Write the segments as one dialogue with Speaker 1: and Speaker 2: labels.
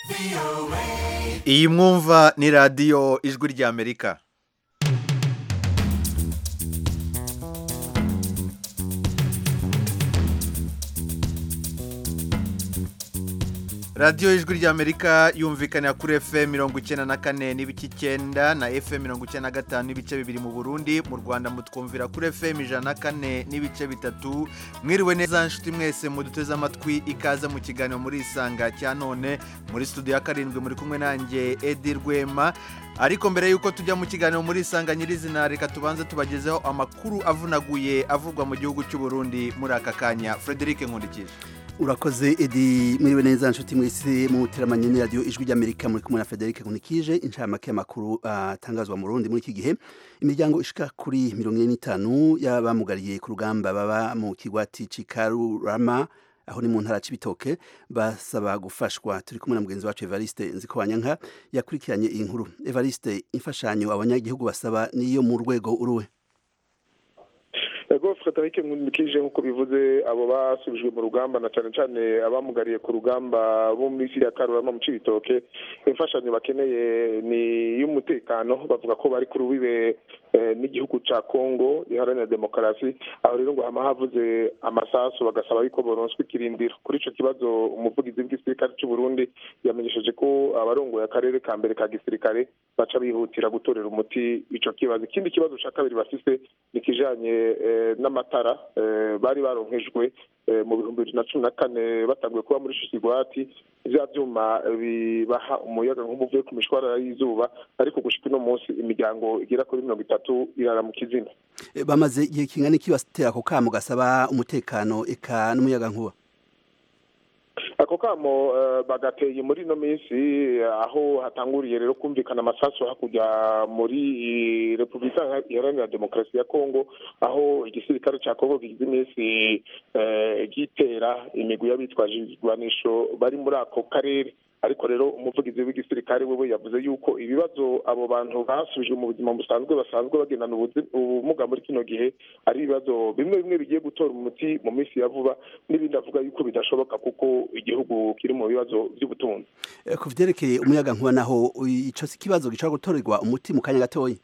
Speaker 1: iyi mwumva ni radiyo ijwi ry'amerika radiyo ijwi ry'amerika yumvikanira kuri fm mirongo icyenda na kane n'ibice icyenda na fm mirongo icyenda na gatanu n'ibice bibiri mu burundi mu rwanda mutwumvira kuri fm ijana na kane n'ibice bitatu mwiriwe neza nshuti mwese muduteze amatwi ikaze mu kiganiro muri isanga cya none muri studio ya karindwi muri kumwe nanjye edi rwema ariko mbere y'uko tujya mu kiganiro muri isanga nyirizina reka tubanze tubagezeho amakuru avunaguye avugwa mu gihugu cy'u Burundi muri aka kanya frederic nkurikije
Speaker 2: urakoze edi mwiriwe neza nshuti mwese mu teramanye ni radiyo ijwi ry'amerika muri kumwe na frederic nkunikije inshamake y'amakuru atangazwa mu rundi muri iki gihe imiryango ishika kuri mirongo ine n'itanu y'abamugariye ku rugamba baba mu kigwati cy'ikarurama aho ni mu ntara c'ibitoke basaba gufashwa turi kumwe na mugenzi wacu Evariste Nzikowanyanka yakurikiranye iyi nkuru Evariste imfashanyo abanyagihugu basaba niyo mu rwego uruwe
Speaker 3: ego frederic nkurikije nk'uko bivuze abo basubijwe mu rugamba na cyane cyane abamugariye ku rugamba bo muri ya karurama mu cibitoke imfashanyo bakeneye ni iy'umutekano bavuga ko bari ku rubibe n'igihugu cya congo iharanira demokarasi aho rero ngo hama havuze amasasu bagasaba yuko boronswa ikirindiro kuri icyo kibazo umuvugizi w'igisirikare cy'u Burundi yamenyesheje ko abarongoye akarere ka mbere ka gisirikare baca bihutira gutorera umuti icyo kibazo ikindi kibazo cya kabiri bafise ni kijanye n'amatara bari baronkejwe mu bihumbi bibiri na cumi na kane batanguye kuba muri shisigwati bya byuma bibaha umuyaga nk'umuvuye ku mishwarara y'izuba ariko gushika uno munsi imiryango igera kuri mirongo itatu irara mu kizina
Speaker 2: bamaze igihe kingana iki batera ako kamo gasaba umutekano eka n'umuyaga nkuba
Speaker 3: ako kamo bagateye muri ino minsi aho hatanguriye rero kumvikana amasasu hakurya muri repubulika iharanira demokarasi ya kongo aho igisirikare cya kongo kigize iminsi gitera imigwi y'abitwaje ibigwanisho bari muri ako karere ariko rero umuvugizi w'igisirikare wewe yavuze yuko ibibazo abo bantu basubijwe mu buzima busanzwe basanzwe bagendana ubumuga muri kino gihe ari ibibazo bimwe bimwe bigiye gutora umuti mu minsi ya vuba n'ibindi avuga yuko bidashoboka kuko igihugu kiri mu bibazo by'ubutunzi
Speaker 2: ku vyerekeye umuyaga nkuba naho ico si ikibazo gishobora gutorerwa umuti mu kanya gatoya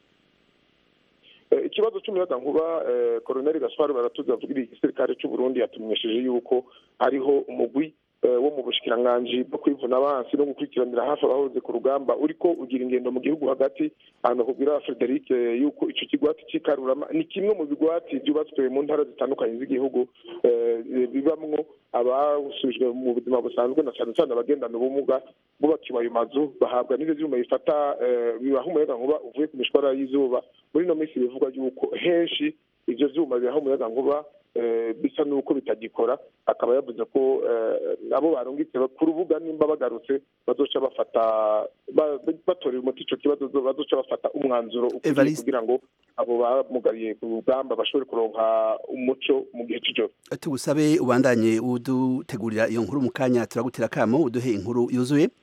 Speaker 3: ikibazo cy'umuyaga nkuba koroneli gaspar baratuzi avugira igisirikare cy'u Burundi yatumenyesheje yuko hariho umugwi wo mu bushikiranganji bwo kwivuna abansi no gukurikiranira hafi abahoze ku rugamba uriko ugira ingendo mu gihugu hagati ahantu kubwira Frederic yuko ico kigwati c'ikarurama ni kimwe mu bigwati byubatswe mu ntara zitandukanye z'igihugu bibamwo abasubijwe mu buzima busanzwe na cyane cyane abagendana ubumuga bubakiwe ayo mazu bahabwa n'ivyo vyuma bifata bibaha umuyaga nkuba uvuye ku mishwara y'izuba muri ino minsi bivugwa yuko henshi ivyo vyuma bibaha umuyaga nkuba bisa n'uko bitagikora akaba yavuze ko nabo barungitse ku rubuga nimba bagarutse bazoca bafata batorera umuti ico kibazo bazoca bafata umwanzuro ukwiye kugira ngo abo bamugariye ku rugamba bashobore kuronka umuco mu gihe c'ijoro
Speaker 2: tugusabe ubandanye udutegurira iyo nkuru mu kanya turagutera kamo uduhe inkuru yuzuye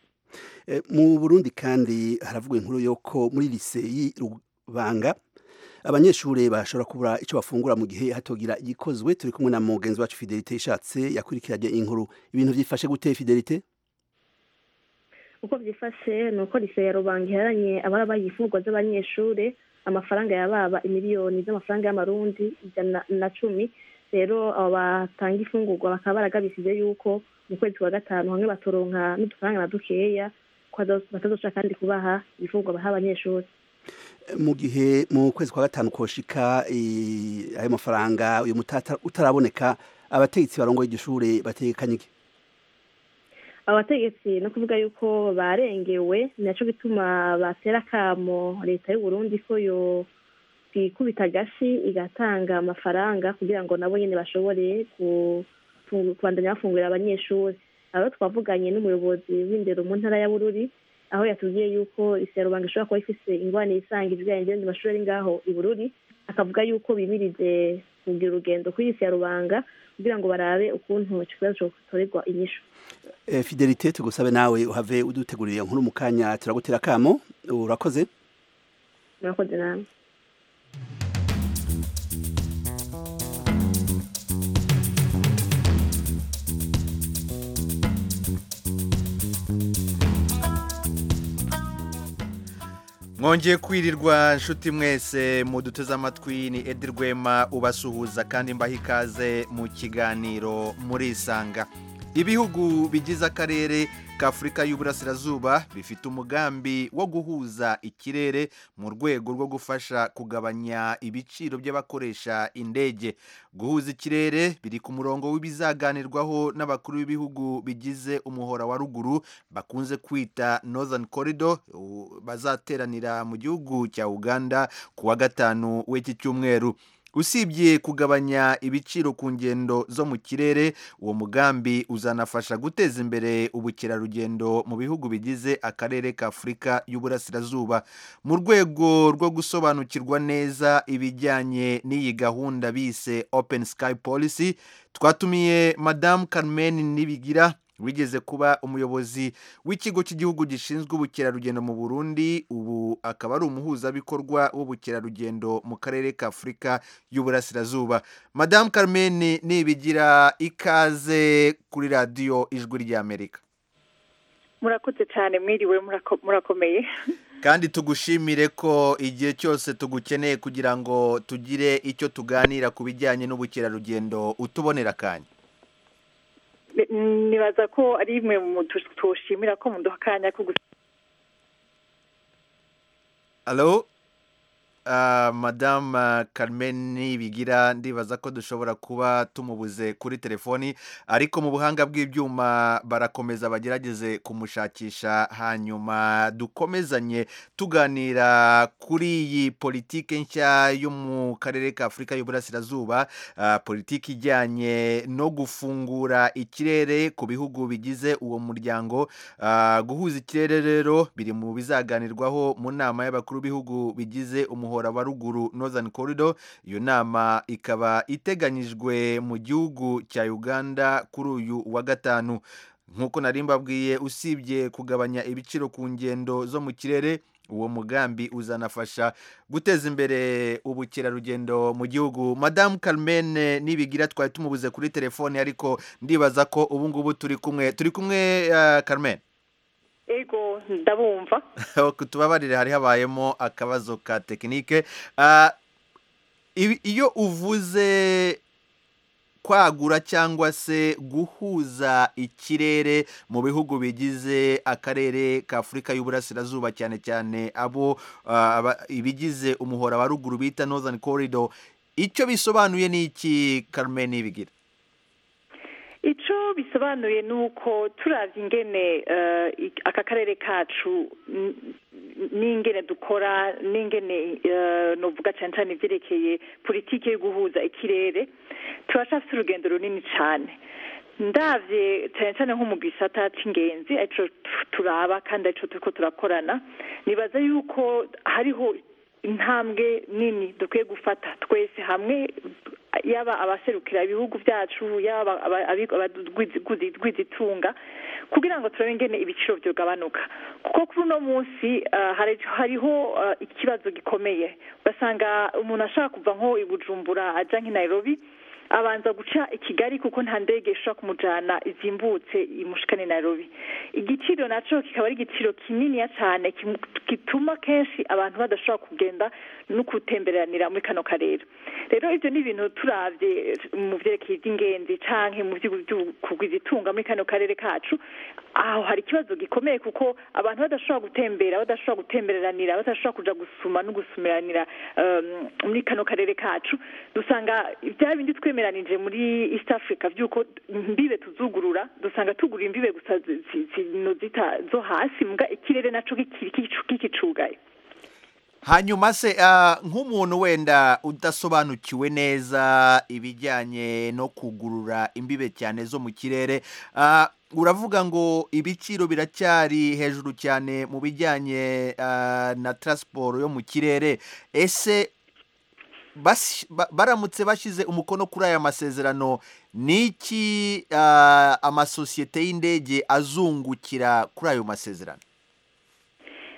Speaker 2: mu burundi kandi haravugwa inkuru yuko muri lise y'irubanga abanyeshuri bashobora kubura icyo bafungura mu gihe hatogira igikozwe turi kumwe na mugenzi wacu fidelite ishatse yakurikiranye inkuru ibintu byifashe gute fidelite
Speaker 4: uko byifashe ni uko lise ya rubanga iharanye ababa bayifungwa z'abanyeshuri amafaranga yababa imiliyoni z'amafaranga y'amarundi ijana na cumi rero abo batanga ifungurwa bakaba baragabishije yuko mu kwezi kwa gatanu hamwe batoronka n'udufaranga na dukeya batazoca kandi kubaha ibifungurwa baha abanyeshuri
Speaker 2: mu gihe mu kwezi kwa gatanu koshika ayo mafaranga uyu mutata utaraboneka abategetsi barongoye iryo shure batekanye iki
Speaker 4: abategetsi no kuvuga yuko barengewe naco gituma batera kamo leta y'u Burundi ko yo kwikubita agashi igatanga amafaranga kugira ngo nabo nyene bashobore kubandanya bafungurira abanyeshuri abo twavuganye n'umuyobozi w'indero mu ntara ya Bururi aho yatubwiye yuko isi ya rubanga ishobora kuba ifise ingwane isanga ibijanye n'ibindi mashuri ari ngaho i Bururi akavuga yuko bimirije kugira urugendo kuri isi ya rubanga kugira ngo barabe ukuntu ico kibazo cotorerwa inyishu
Speaker 2: fidelite tugusabe nawe uhave udutegurira nkuru mu kanya turagutera kamo urakoze
Speaker 4: murakoze namwe
Speaker 1: mwongeye kwirirwa nshuti mwese muduteze amatwi ni edi rwema ubasuhuza kandi mbaha ikaze mu kiganiro murisanga ibihugu bigize akarere k'afurika y'uburasirazuba bifite umugambi wo guhuza ikirere mu rwego rwo gufasha kugabanya ibiciro by'abakoresha indege guhuza ikirere biri ku murongo w'ibizaganirwaho n'abakuru b'ibihugu bigize umuhora wa ruguru bakunze kwita northern corridor u- bazateranira mu gihugu cya uganda ku wa gatanu w'iki cyumweru usibye kugabanya ibiciro ku ngendo zo mu kirere uwo mugambi uzanafasha guteza imbere ubukerarugendo mu bihugu bigize akarere ka afurika y'uburasirazuba mu rwego rwo gusobanukirwa neza ibijyanye n'iyi gahunda bise open sky policy twatumiye madamu carmen nibigira wigeze kuba umuyobozi w'ikigo cy'igihugu gishinzwe ubukerarugendo mu burundi ubu akaba ari umuhuzabikorwa w'ubukerarugendo mu karere ka afurika y'uburasirazuba madamu carmen nibigira ikaze kuri radiyo ijwi ry'amerika
Speaker 5: murakoze cyane mwiriwe murako- murakomeye
Speaker 1: kandi tugushimire ko igihe cyose tugukeneye kugira ngo tugire icyo tuganira ku bijyanye n'ubukerarugendo utubonera akanya
Speaker 5: Ni- nibaza ko ari imwe mu tu- tushimira ko muduha akanya ko gus-
Speaker 1: Hello? Uh, Madame uh, Carmen Nibigira ndibaza ko dushobora kuba tumubuze kuri telefoni ariko mu buhanga bw'ibyuma barakomeza bagerageze kumushakisha hanyuma dukomezanye tuganira kuri iyi politike nshya yo mu karere ka Afurika y'Uburasirazuba uh, politiki ijyanye no gufungura ikirere ku bihugu bigize uwo muryango Ah, guhuza ikirere rero biri mu bizaganirwaho mu nama y'abakuru b'ibihugu bigize umuhora wa ruguru northern corridor iyo nama ikaba iteganyijwe mu gihugu cya uganda kuri uyu wa gatanu nk'uko nari mbabwiye usibye kugabanya ibiciro ku ngendo zo mu kirere uwo mugambi uzanafasha guteza imbere ubukerarugendo mu gihugu madamu carmen nibigira twari tumubuze kuri telefone ariko ndibaza ko ubu ngubu turi kumwe turi kumwe ah, carmen
Speaker 5: ego ndabumva
Speaker 1: tubabarire hari habayemo akabazo ka tekinike Ah, ibi- iyo uvuze kwagura cyangwa se guhuza ikirere mu bihugu bigize akarere ka afurika y'uburasirazuba cyane cyane abo ah, aba- ibigize umuhora wa ruguru bita northern corridor icyo bisobanuye ni iki carmen nibigira
Speaker 5: icyo bisobanuye ni uko turavye ingene eh, ik- aka karere kacu n- n'ingene dukora n'ingene eh, novuga cyane cyane ivyerekeye politike yo guhuza ikirere turacafise urugendo runini cyane ndavye cyane cyane nko mu gisata c'ingenzi arico tu- turaba kandi arico turiko turakorana nibaza yuko hariho intambwe nini dukwiye gufata twese hamwe yaba abaserukira ibihugu byacu yaba abagwizitunga kugira ngo turabe ingene ibiciro byogabanuka kuko kuri uno munsi ah, hari- hariho ah, ikibazo gikomeye ugasanga umuntu ashaka kuva nko i bujumbura ajya nk'i nairobi abanza guca i kigali kuko nta ndege ishobora kumujyana izimbutse imushikane nairobi igiciro nacyo kikaba ari igiciro kininiya cyane kimu- gituma kenshi abantu badashobora kugenda no gutemberanira muri kano karere rero ibyo ni ibintu turabye mu byerekeye iby'ingenzi canke mu by'ukugwizitunga muri kano karere kacu aho hari ikibazo gikomeye kuko abantu badashobora gutembera badashobora gutemberanira badashobora kuja gusuma no gusumiranira um, muri kano karere kacu dusanga bya bindi twemeranije muri east africa by'uko imbibe tuzugurura dusanga tugura imbibe gusa zi- zi- zino zita zo hasi mbwa ikirere naco kikiri kicu- kikicugaye
Speaker 1: hanyuma se ah, nk'umuntu wenda udasobanukiwe neza ibijyanye no kugurura imbibe cyane zo mu kirere ah, uravuga ngo ibiciro biracyari hejuru cyane mu bijyanye ah, na taransiporo yo mu kirere ese basi- ba- baramutse bashyize umukono kuri aya masezerano ni iki ah, amasosiyete y'indege azungukira kuri ayo masezerano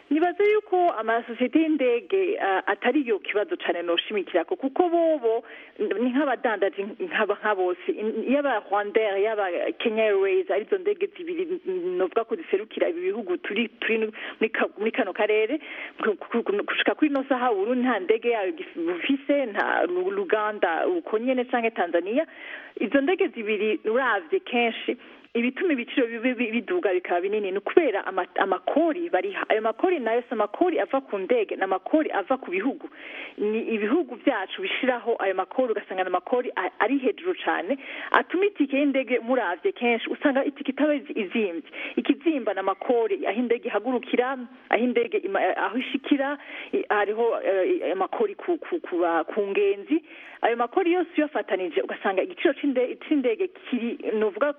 Speaker 5: nibaza yuko amasosiyete y'indege uh, atari yo kibazo cyane noshimikirako kuko bobo ni nk'abadandaji nk'aba nka bose In- yaba rwandair yaba kenya airways arizo ndege zibiri mm, novuga ko ziserukira ibi bihugu turi turi muri ka- muri kano karere ku- ku- ku- gushika kuri ino saha uburundi nta ndege yayo gif- bufise nta Lu- luganda uko nyene canke tanzania izo ndege zibiri uravye kenshi ibituma ibiciro bibi- bi- biduga bikaba binini ni ukubera ama- amakori bariha ayo makori nayo si amakori ava ku ndege ni amakori ava ku bihugu ni ibihugu byacu bishiraho ayo makori ugasanga ni amakori a- ari hejuru cyane atuma itike y'indege muravye kenshi usanga itike itaba izi- izimbye ikizimba ni amakori aho indege ihagurukira aho indege ima- aho ishikira i- hariho eh, amakori ku, ku, ku, ba- ku ngenzi ayo makori yose uyafatanije ugasanga igiciro c'inde- c'indege kiri novuga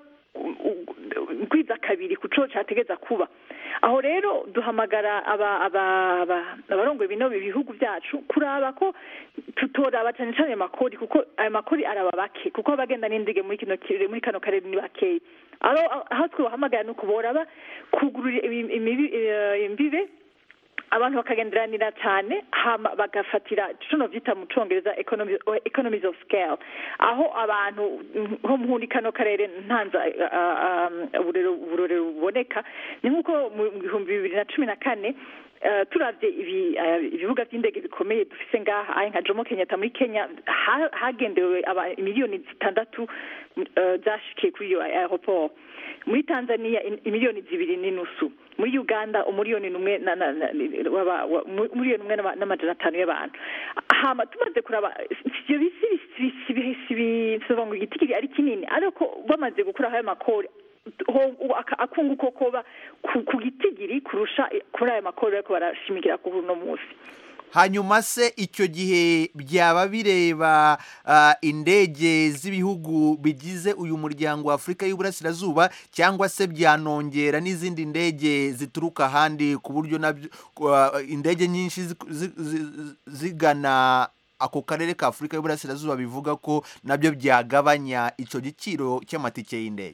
Speaker 5: kwiza kabiri ku cyo cyategeza kuba aho rero duhamagara aba- aba- aba- abarongoye bino bihugu byacu kuraba ko tutoraba cyane cyane ayo makori kuko ayo makori araba bake kuko abagenda n'indige muri kino kirere muri kano karere ni bakeya aho aho twobahamagara ni ukuboraba kugurura ibi- imibi- eh, imbibe abantu bakagenderanira cyane hama bagafatira tuno vyita mu congereza economy- economies of scale aho abantu nko muri kano karere ntanza uburero uburorero buboneka ni nk'uko mu bihumbi bibiri na cumi na kane eh, turavye ibi- eh, ibibuga vy'indege bikomeye dufise ngaha ayi nka jomo kenyatta muri kenya ha- hagendewe aba- miliyoni zitandatu eh, zashikiye kuri iyo aeroport muri tanzania in- imiliyoni zibiri n'inusu muri uganda umuriyoni numwe na- na- na- w'aba- wa- mu- umuriyoni umwe n'ama- n'amajana atanu y'abantu hama tumaze kuraba ivyo bisi bisi- bisi- bisi- bisoba ngo igitigiri ari kinini ariko bamaze gukuraho ayo makori ho- ubu aka- akunguko koba ku ku gitigiri kurusha kuri ayo makori bariko barashimikira kuri uno munsi
Speaker 1: hanyuma se icyo gihe byaba bireba ah, indege z'ibihugu bigize uyu muryango wa afurika y'uburasirazuba cyangwa se byanongera n'izindi ndege zituruka ahandi ku buryo nabyo ah, indege nyinshi zi- zi- zi- zigana ako karere ka afurika y'uburasirazuba bivuga ko nabyo byagabanya icyo giciro cy'amatike y'indege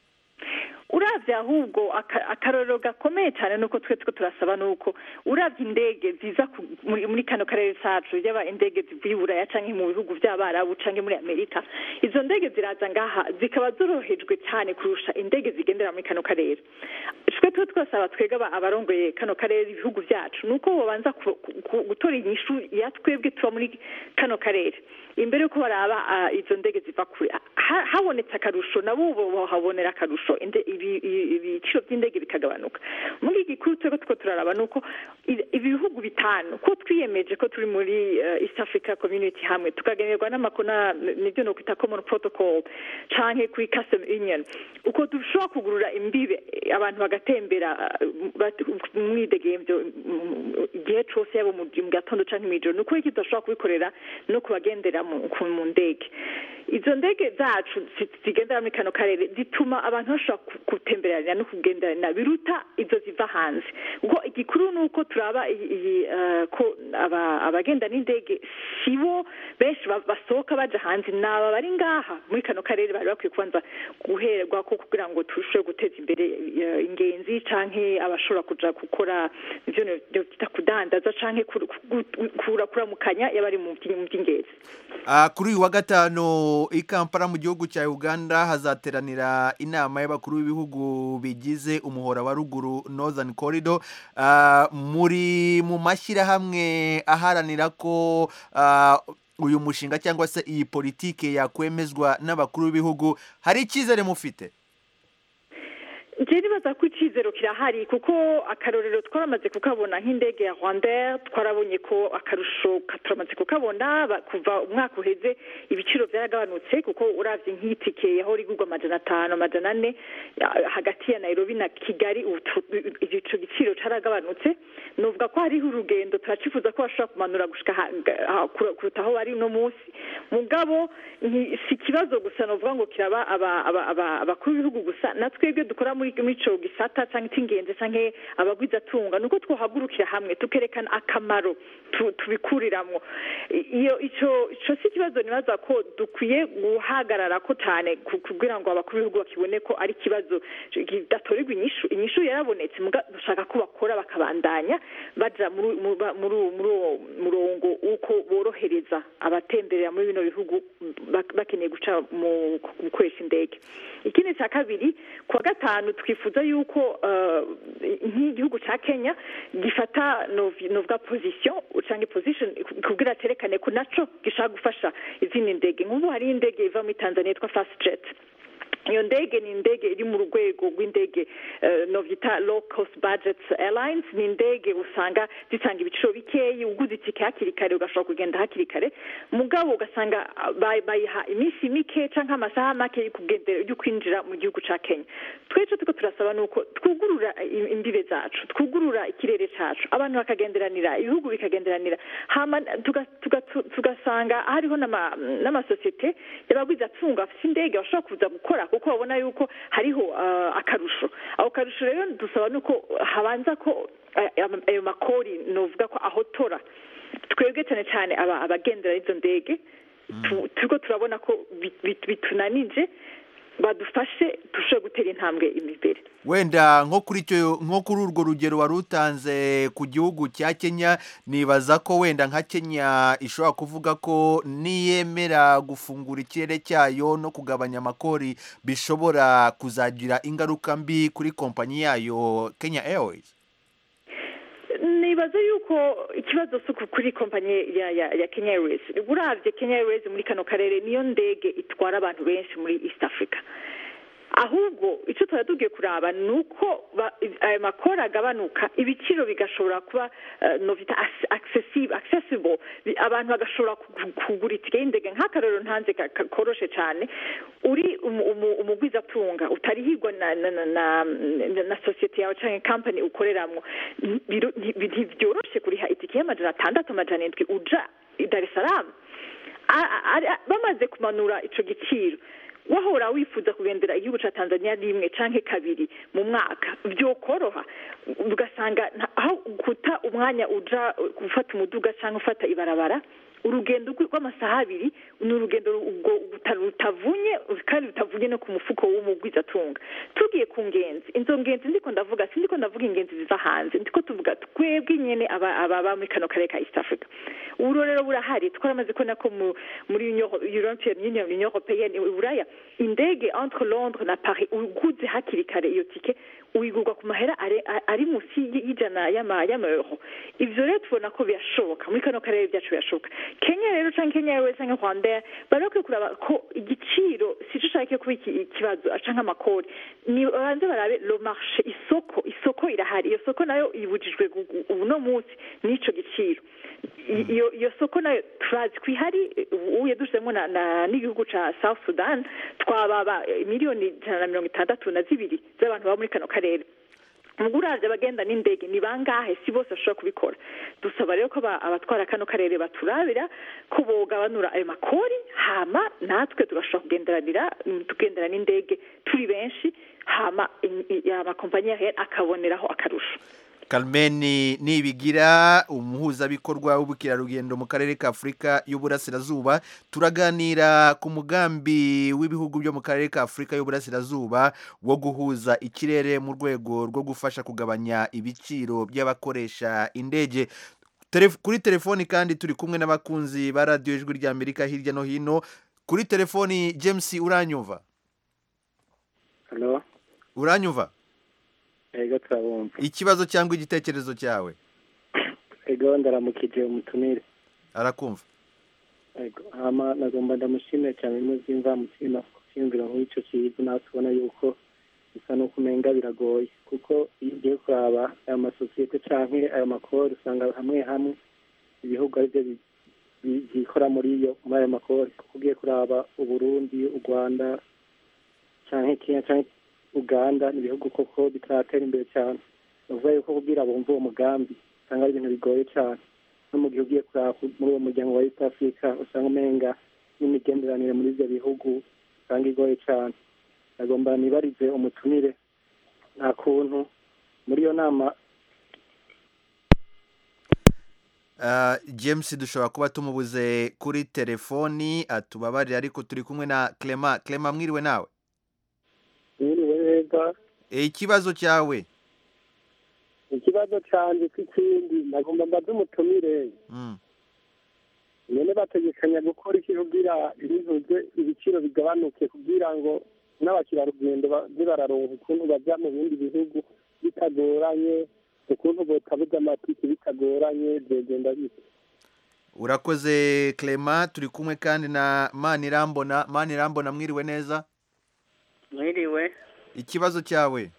Speaker 5: uravye ahubwo aka- akarorero gakomeye cyane nuko twe two turasaba nuko uravye indege ziza ku- muri muri kano karere cacu yaba indege zivuye i buraya canke mu bihugu vy'abarabu canke muri amerika izo ndege ziraza ngaha zikaba zorohejwe cyane kurusha indege zigendera muri kano karere twe two twasaba twebwe aba- abarongoye kano karere ibihugu vyacu nuko bobanza ku- ku- gutora inyishu ya twebwe tuba muri kano karere imbere yuko baraba ah, izo ndege ziva kure Ha- habonetse akarusho nabo bo bohabonera akarusho inde- ibi- ibi- ibiciro by'indege bikagabanuka muri iki gikuru twebwe two turaraba ni uko i- ibihugu bitanu ko twiyemeje ko turi muri eh, east africa community hamwe tukagenerwa n'amakona nibyo no kwita common protocol canke kuri custom union uko dushobora kugurura imbibe eh, abantu bagatembera eh, bat- mwidegemvyo mm, igihe cose yaba mu mu gatondo canke mw'ijoro ni ukuri iki tudashobora kubikorera no kubagendera mu ku- mu ndege izo ndege zacu zi- zigendera muri kano karere zituma abantu bashobora ku- gutemberana no kugenderana biruta izo ziva hanze kuko igikuru ni uko turaba iyi- iyi, eh, ko aba- abagenda n'indege si bo benshi ba- basohoka baja hanze ni aba bari ngaha muri kano karere bari bakwiye kubanza guherwa ko kugira ngo turusheho guteza imbere eh, ingenzi canke abashobora kuja gukora ivyo no- no twita kudandaza canke kuru- ku- kura kuramukanya y'abari mu vyi- mu vy'ingenzi
Speaker 1: Ah, kuri uyu wa gatanu i kampala mu gihugu cya uganda hazateranira inama y'abakuru b'ibihugu bigize umuhora wa ruguru northern corridor Ah, muri mu mashyirahamwe aharanira ko ah, uyu mushinga cyangwa se iyi politike yakwemezwa n'abakuru b'ibihugu hari icyizere mufite
Speaker 5: njye nibaza ko icyizero kirahari kuko akarorero twaramaze kukabona nk'indege ya rwandair twarabonye ko akarusho ka- turamaze kukabona ba- kuva umwaka uheze ibiciro byaragabanutse kuko uravye nk'itike yahora igurwa amajana atanu amajana ane ya- hagati ya nairobi na kigali ubu tu- ico giciro caragabanutse novuga ko hariho urugendo turacifuza ko bashobora kumanura gushika ha- ha- kura- kuruta aho bari uno munsi mugabo nti- si ikibazo gusa novuga ngo kiraba aba- aba- aba- abakuru b'ibihugu gusa na twebwe dukora muri muri ico gisata canke c'ingenzi canke abagwizatunga nuko twohagurukira hamwe tukerekana akamaro tu- tubikuriramwo I- iyo ico ico si ikibazo nibaza ko dukwiye guhagarara ko cane ku- kugira ngo abakuru b'ibihugu bakibone ko ari ikibazo kidatorerwa inyishu inyishu yarabonetse muga dushaka ko bakora bakabandanya baja muri mu- ba- muri uwo- muri uwo murongo w'uko borohereza abatemberera muri bino bihugu bak- bakeneye guca mu gukoresha indege ikindi cya kabiri ku wa gatanu twifuza yuko eh, nk'igihugu cya kenya gifata novi- novuga position cyangwa position kugira cerekane ko naco gishaka gufasha izindi ndege nk'ubu hari indege iva muri tanzania yitwa fast jet iyo ndege ni indege iri mu rwego rw'indege eh, novyita low cost budget airlines ni indege usanga zitanga ibiciro bikeyi uguze itike hakiri kare ugashobora kugenda hakiri kare mugabo ugasanga ah, bay- bayiha iminsi mike canke amasaha make yo kugendera yo kwinjira mu gihugu ca kenya twece tuko turasaba nuko twugurura i- imbibe zacu twugurura ikirere cacu abantu bakagenderanira ibihugu bikagenderanira hama tuga- tuga- tu- tugasanga hariho n'ama- n'amasosiyete y'abagwizatunga bafite indege bashobora kuza gukora kuko babona yuko hariho ah, akarusho ako karusho rero dusaba nuko habanza ko eh, am- ayo makori novuga ko ahotora twebwe cyane cyane aba- abagendera izo ndege tu- turiko turabona ko bi- bi- bitunanije badufashe dushobore gutera intambwe imbere
Speaker 1: wenda nko kuri icyo nko kuri urwo rugero wari utanze ku gihugu cya kenya nibaza ko wenda nka kenya ishobora kuvuga ko niyemera gufungura ikirere cyayo no kugabanya amakori bishobora kuzagira ingaruka mbi kuri kompanyi yayo kenya airways
Speaker 5: nibaza yuko ikibazo si uku kuri kompanyi ya ya ya kenya airways uravye kenya airways muri kano karere niyo ndege itwara abantu benshi muri east africa ahubwo icyo tuba tugiye kuraba ni uko ba- ayo makoro agabanuka ibiciro bigashobora kuba eh, novita as- accessible accessible Bi- abantu bagashobora ku- kugura itike y'indege nk'akarero ntanze ka- ka- koroshe cyane uri umu- umu- umugwizatunga utarihirwa na na na na, na, na sosiyete yawe cyangwa kampani ukoreramwo biro- nti- ntibyoroshe kuriha itike y'amajana atandatu amajana indwi uja i dar es salaam A- a- a- bamaze kumanura ico giciro wahora wifuza kugendera igihugu ca tanzania rimwe canke kabiri mu mwaka vyokoroha ugasanga nta- aho guta umwanya uja gufata umuduga canke ufata ibarabara urugendo rw- rw'amasaha abiri ni urugendo ubwo buta- rutavunye kandi rutavunye no ku mufuko w'umugwizatunga tugiye ku ngenzi izo ngenzi ndiko ndavuga si ndiko ndavuga ingenzi ziva hanze ndiko tuvuga twebwe nyene aba- ababa muri kano karere ka east africa ubu rero burahari twaramaze kubona ko mu- muri Union- european union union européenne uburaya indege entre londres na paris uguze hakiri kare iyo tike uyigurwa ku mahera are- a- ari munsi y- y'ijana y'ama- y'amaeuro ivyo rero tubona ko birashoboka muri kano karere byacu birashoboka kenya rero canke kenya airways canke rwandair bari bakwiye kuraba ko igiciro sico ushaka kuba iki- ikibazo canke amakori ni banze barabe lo marché isoko isoko irahari iyo soko nayo ibujijwe gu- gu- ubu no munsi n'ico giciro I- iyo iyo soko nayo turazi ko ihari ubu yadushizemo na na- n'igihugu ca south sudan twababa eh, miliyoni ijana na mirongo itandatu na zibiri z'abantu baba muri kano karere ubwo uravye abagenda n'indege ni bangahe si bose bashobora kubikora dusaba rero ko aba- abatwara kano karere baturabira ko bogabanura ayo makori hama natwe tugashobora kugenderanira mm, tugendera n'indege turi benshi hama in- i- amakompanyi ahe akaboneraho akarusho
Speaker 1: Carmen Nibigira umuhuzabikorwa w'ubukerarugendo mu karere ka Afurika y'Uburasirazuba turaganira ku mugambi w'ibihugu byo mu karere ka Afurika y'Uburasirazuba wo guhuza ikirere mu rwego rwo gufasha kugabanya ibiciro by'abakoresha indege Telef- kuri telefoni kandi turi kumwe n'abakunzi ba radiyo ijwi ry'Amerika hirya no hino kuri telefoni James uranyumva
Speaker 6: halo
Speaker 1: uranyumva
Speaker 6: ego turabumva
Speaker 1: ikibazo cyangwa igitekerezo cyawe
Speaker 6: ego ndaramukije umutumire
Speaker 1: arakumva
Speaker 6: ego hama nagomba ndamushimire cyane muzimva mutima kucyiyumvira nk'icyo kiza nawe tubona yuko bisa n'uko umenga biragoye kuko iyo ugiye kuraba ayo masosiyete canke ayo makori usanga hamwe hamwe ibihugu aribyo bi- bi- byikora muri iyo muri ayo makori kuko ugiye kuraba uburundi u rwanda canke kenya canke uganda ni ibihugu koko bitaratera imbere cyane ni ukuvuga yuko kugira bumve uwo mugambi usanga ari ibintu bigoye cyane no mu gihe ugiye kuraba ku- muri uwo muryango wa east africa usanga umenga n'imigenderanire muri ibyo bihugu usanga igoye cyane agomba nibarize umutumire nta kuntu muri iyo nama
Speaker 1: Ah, james dushobora kuba tumubuze kuri telefoni atubabarire ariko turi kumwe na clement clement mwiriwe nawe
Speaker 6: mwiriwe neza
Speaker 1: Eh, ikibazo cyawe
Speaker 6: ikibazo canje k'ikindi nagomba mbaze umutumire
Speaker 1: Mm.
Speaker 6: nyene bategekanya gukora iki kugira ibihuze ibiciro bigabanuke kugira ngo n'abakerarugendo baze bararonka ukuntu baja mu bindi bihugu bitagoranye ukuntu botabuza amatike bitagoranye vyogenda bite
Speaker 1: urakoze clement turi kumwe kandi na manirambona manirambona mwiriwe neza
Speaker 7: mwiriwe
Speaker 1: ikibazo cyawe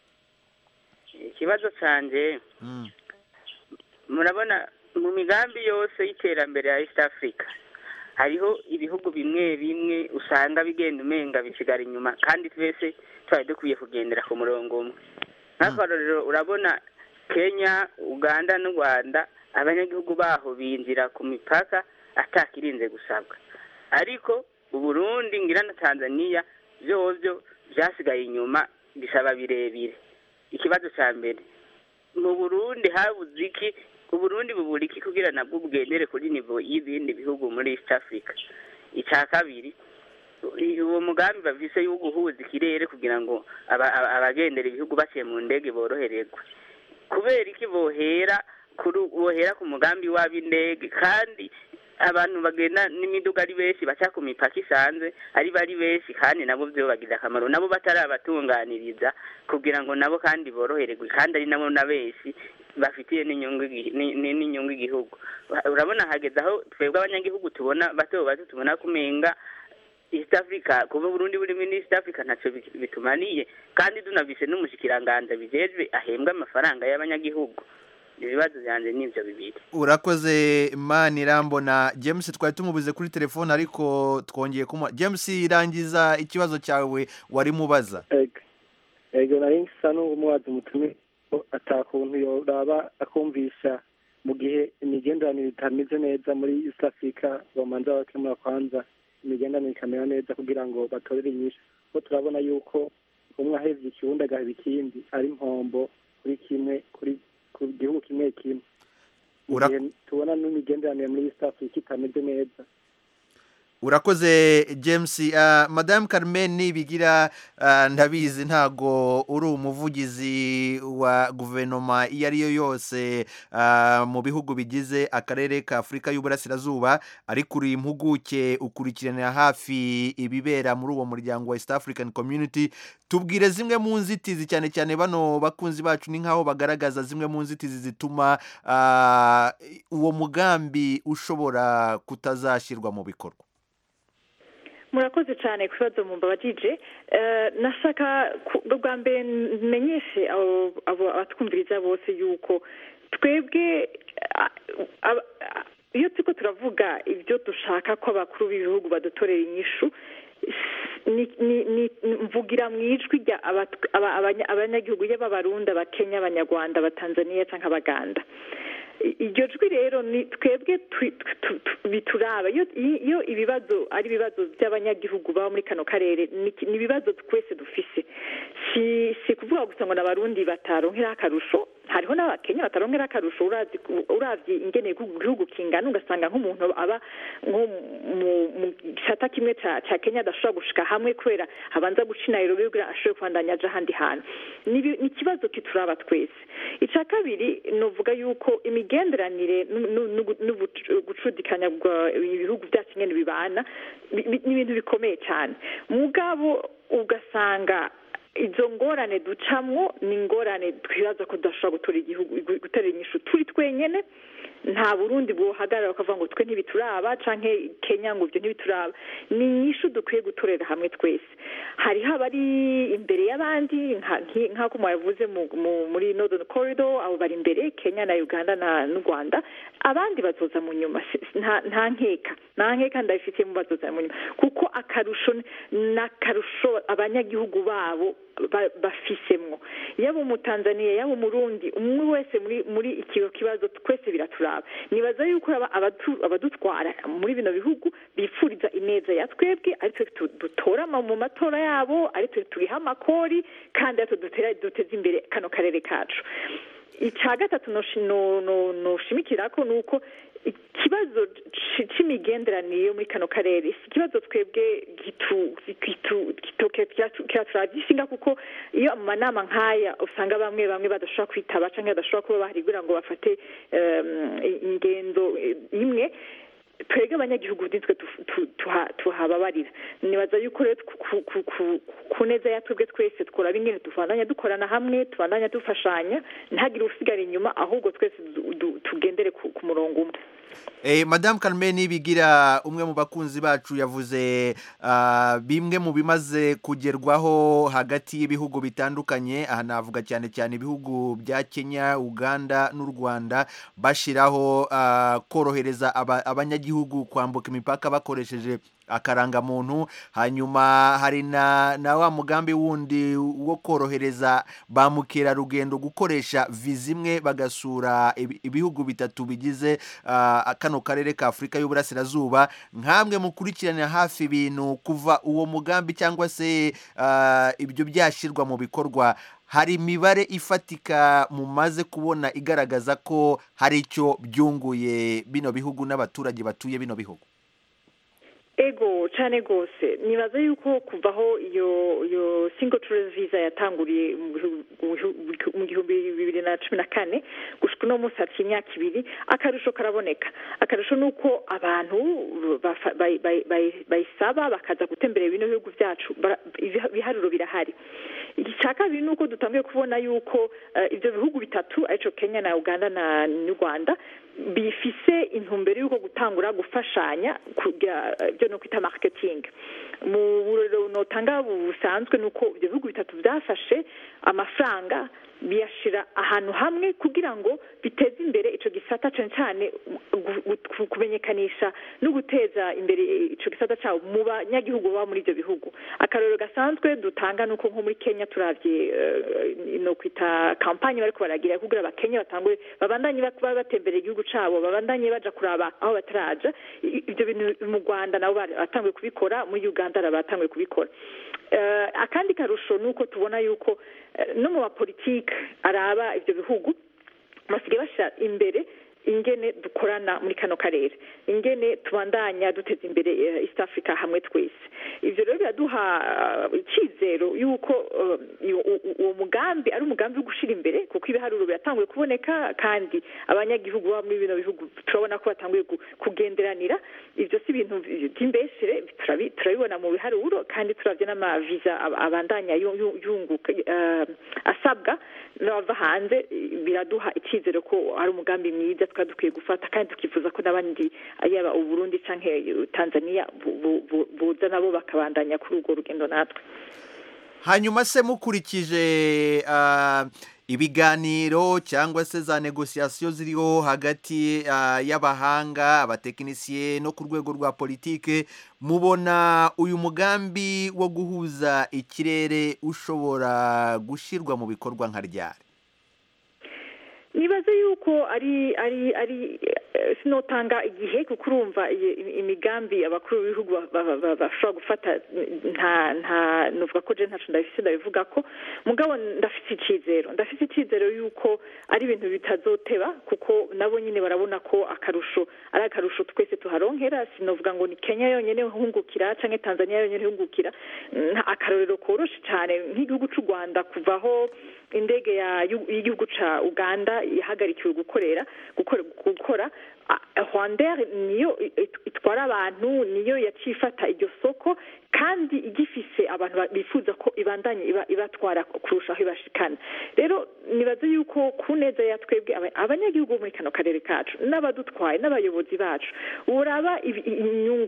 Speaker 7: ikibazo canje
Speaker 1: Mm.
Speaker 7: murabona mu migambi yose y'iterambere ya east africa hariho ibihugu bimwe bimwe usanga bigenda umenga bisigara inyuma kandi twese twari dukwiye kugendera ku murongo umwe nk'akarorero urabona kenya uganda n'u rwanda abanyagihugu baho binjira ku mipaka atakirinze gusabwa ariko uburundi ngira na tanzania vyovyo vyasigaye inyuma bisaba birebire ikibazo ca mbere mu burundi habuze iki uburundi bubura iki kugira nabwo bugendere kuri nivo y'ibindi bihugu muri east africa icya kabiri i- uwo mugambi bavise yo guhuza ikirere kugira ngo aba- aba- abagendera ibihugu baciye mu ndege borohererwe kubera iki bohera kuri bohera ku mugambi w'ab'indege kandi abantu bagenda n'imiduga ari benshi baca ku mipaka isanzwe ari bari benshi kandi nabo byo bagirira akamaro nabo batarabatunganiriza kugira ngo nabo kandi borohererwe kandi ari nabo na benshi bafitiye n'inyungu igi- ni- ni- n'inyungu igihugu urabona hageze aho twebwe abanyagihugu tubona bato bato tubona kumenga east africa kuba burundi buri muri east africa ntacyo bi- bitumaniye kandi tunavise n'umushikiranganza bijejwe ahembwa amafaranga y'abanyagihugu ibibazo byanjye ni ibyo bibiri
Speaker 1: urakoze manirambona james twari tumubuze kuri telefoni ariko twongeye kumuha james rangiza ikibazo cyawe wari mubaza
Speaker 6: ego ego nari nsa n'umuwazi umutumire ko atakuntu yoraba akumvisha mu gihe imigenderanire itameze neza muri east africa bamanza bakemura kwanza imigenderanire ikamera neza kugira ngo batorere inyishu kuko turabona yuko umwe ahevye ikiwundi agaheba ikindi ari impombo kuri kimwe kuri ku gihugu kimwe kimwe mu
Speaker 1: Ura-
Speaker 6: gihe tubona n'imigenderanire muri east africa itameze neza
Speaker 1: urakoze james Ah, madame carmen nibigira ah, ndabizi ntago uri umuvugizi wa guverinoma iyo ari yo yose ah, mu bihugu bigize akarere ka afurika y'uburasirazuba ariko uri impuguke ukurikiranira hafi ibibera muri uwo muryango wa east african community tubwire zimwe mu nzitizi cyane cyane bano bakunzi bacu ni nk'aho bagaragaza zimwe mu nzitizi zituma ah, uwo mugambi ushobora kutazashyirwa mu bikorwa
Speaker 5: murakoze cyane ku bibazo mumbabajije Eh, nashaka ku- bwa mbere menyeshe abo abo abatwumviriza bose yuko twebwe ah, aba- ah, iyo turiko turavuga ibyo dushaka ko abakuru b'ibihugu badutorera inyishu ni- ni- ni- mvugira mu ijwi rya abat- aba- abanya- abanyagihugu yaba abarundi abakenya abanyarwanda abatanzaniya cyangwa abaganda I- iryo jwi rero ni twebwe twi- tu- tu- bituraba iyo iyo ibibazo ari ibibazo by'abanyagihugu baba muri kano karere ni ni ibibazo twese dufise si si kuvuga gusa ngo n'abarundi bataronkera akarusho hariho n'abakenya bataronkera akarusho urazi uravye ingene igihugu igihugu kingana ugasanga nk'umuntu aba nko mu mu gisata kimwe ca ca kenya adashobora gushika hamwe kubera abanza guca i nairobi kugira ashobore kubandanya aja ahandi hantu ni ibi- ni ikibazo kituraba twese ica kabiri novuga yuko imigenderanire nu- nu- nu- n'ubu- gucudikanya bwa ibihugu byacu nyene bibana bi- bi- ni ibintu bikomeye cyane mugabo ugasanga izo ngorane ducamwo ni ingorane twibaza ko tudashobora gutora igihugu gutera inyishu turi twenyene nta burundi buhagarara bakavuga ngo twe ntibituraba canke kenya ngo ibyo ntibituraba ni inyishu dukwiye gutorera hamwe twese hariho abari imbere y'abandi nka- nki- nk'ako mwabivuze mu- mu- muri northern corridor abo bari imbere kenya na uganda na n'u rwanda abandi bazoza mu nyuma si- si- nta nta nkeka nta nkeka ndabifitiye mu bazoza mu nyuma kuko akarusho ni akarusho abanyagihugu babo ba- bafisemwo yaba umutanzaniya yaba umurundi umwe wese muri muri iki kibazo twese biraturaba nibaza yuko aba- abatu- abadutwara muri bino bihugu bipfuriza ineza ya twebwe ari twe tu- dutora ama- mu matora yabo ari twe turiha amakori kandi ari twe dutera duteza imbere kano karere kacu icya gatatu noshi- no- no- noshimikirako ni uko ikibazo ci- c'imigenderanire yo muri kano karere si ikibazo twebwe gitu- gitu- gitoke kiratu- kiraturagishinga kuko iyo mu manama nk'aya usanga bamwe bamwe badashobora kwitaba cyangwa badashobora kuba bahari kugira ngo bafate em, ingendo eh, imwe twebwe abanyagihugu nitwe tu- tu- tuha- tuhababarira nibaza yuko rero ku- ku- ku- ku- ku neza ya twebwe twese tworaba ingene tubandanya dukorana hamwe tubandanya dufashanya ntihagire usigara inyuma ahubwo twese du- du- tugendere ku ku murongo umwe
Speaker 1: Eh, Madame Carmen Bigira umwe mu bakunzi bacu yavuze ah, bimwe mu bimaze kugerwaho hagati y'ibihugu bitandukanye aha navuga cyane cyane ibihugu bya Kenya Uganda n'u Rwanda bashiraho ah, korohereza aba- abanyagihugu kwambuka imipaka bakoresheje akarangamuntu hanyuma hari na, na wa mugambi wundi wo korohereza ba mukerarugendo gukoresha viza imwe bagasura ibi- ibihugu bitatu bigize ah, kano karere ka afurika y'uburasirazuba nkamwe mukurikiranira hafi ibintu kuva uwo mugambi cyangwa se ah, ibyo byashyirwa mu bikorwa hari imibare ifatika mumaze kubona igaragaza ko hari icyo byunguye bino bihugu n'abaturage batuye bino bihugu
Speaker 5: ego cyane rwose nibaza yuko kuvaho iyo iyo single tourist visa yatanguriye mu bihu- mu bihu- mu gihumbi bibiri na cumi na kane gushika uno munsi haciye imyaka ibiri akarusho karaboneka akarusho ni uko abantu bafa- bayi- bayi- bayi- bayisaba bakaza gutemberera bino bihugu byacu bara- ibiha- ibiharuro birahari icya kabiri ni uko dutangiye kubona yuko eh, ibyo bihugu bitatu aricyo kenya na uganda na n'u rwanda bifise intumbero y'uko gutangura gufashanya kugira ibyo no kwita marketing mu burero notanga busanzwe ni uko ibyo bihugu bitatu byafashe amafaranga biyashira ahantu hamwe kugira ngo biteze imbere ico gisata cyane cyane gu- gu- kumenyekanisha no guteza imbere ico gisata cyabo mu banyagihugu baba muri ibyo bihugu akarorero gasanzwe dutanga ni uko nko muri kenya turavye eh, no kwita kampanye bariko baragira kugira abakenya batangure babandanye baba batemberera igihugu cabo babandanye baja kuraba aho bataraja I- ibyo bintu mu rwanda nabo bari- batanguye kubikora muri uganda nabo batanguye kubikora Eh, akandi karusho ni uko tubona yuko eh, no mu bapolitike araba ibyo bihugu basigaye bashyira imbere ingene dukorana muri kano karere ingene tubandanya duteza imbere eh, east africa hamwe twese ivyo rero biraduha eh, icyizero yuko eh, iyo- u- u- uwo mugambi ari umugambi wo gushira imbere kuko ibiharuro biratanguye kuboneka kandi abanyagihugu baba muri bino bihugu turabona ko batanguye gu- kugenderanira ivyo si ibintu by'imbeshere turabi- turabibona mu biharuro kandi turavye n'amaviza ab- abandanya yu- yu- yunguka eh, asabwa n'abava hanze biraduha icyizere ko ari umugambi mwiza twari dukwiye gufata kandi tukifuza ko n'abandi yaba uburundi canke tanzania bu- bu- bu- buza nabo bakabandanya kuri urwo rugendo natwe
Speaker 1: hanyuma se mukurikije ah, ibiganiro cyangwa se za negosiyasiyo ziriho hagati ah, y'abahanga abatekinisiye no ku rwego rwa politike mubona uyu mugambi wo guhuza ikirere ushobora gushyirwa mu bikorwa nka ryari
Speaker 5: nibaze yuko ari ari ari eh, sinotanga igihe kuko urumva iyi- imigambi abakuru b'ibihugu ba- ba- ba- bashobora gufata nta nta nuvuga ko je ntaco ndabifise ndabivuga ko mugabo ndafise icizero ndafise icizero yuko ari ibintu bitazoteba kuko nabo nyine barabona ko akarusho ari akarusho twese tuharonkera sinovuga ngo ni kenya yonyene hungukira canke tanzania yonyene hungukira nta akarorero koroshe cyane nk'igihugu c'u rwanda kuvaho indege ya y'u- y'igihugu ca uganda yahagarikiwe gukorera gukora gukora a- rwandair niyo i- it- itwara abantu niyo yaciye ifata iryo soko kandi igifise abantu ba- bifuza ko ibandanye iba- ibatwara kurusha aho ibashikana rero nibaze yuko ku neza ya twebwe aba- abanyagihugu bo muri kano karere kacu n'abadutwaye n'abayobozi bacu uraba ibi- inyungu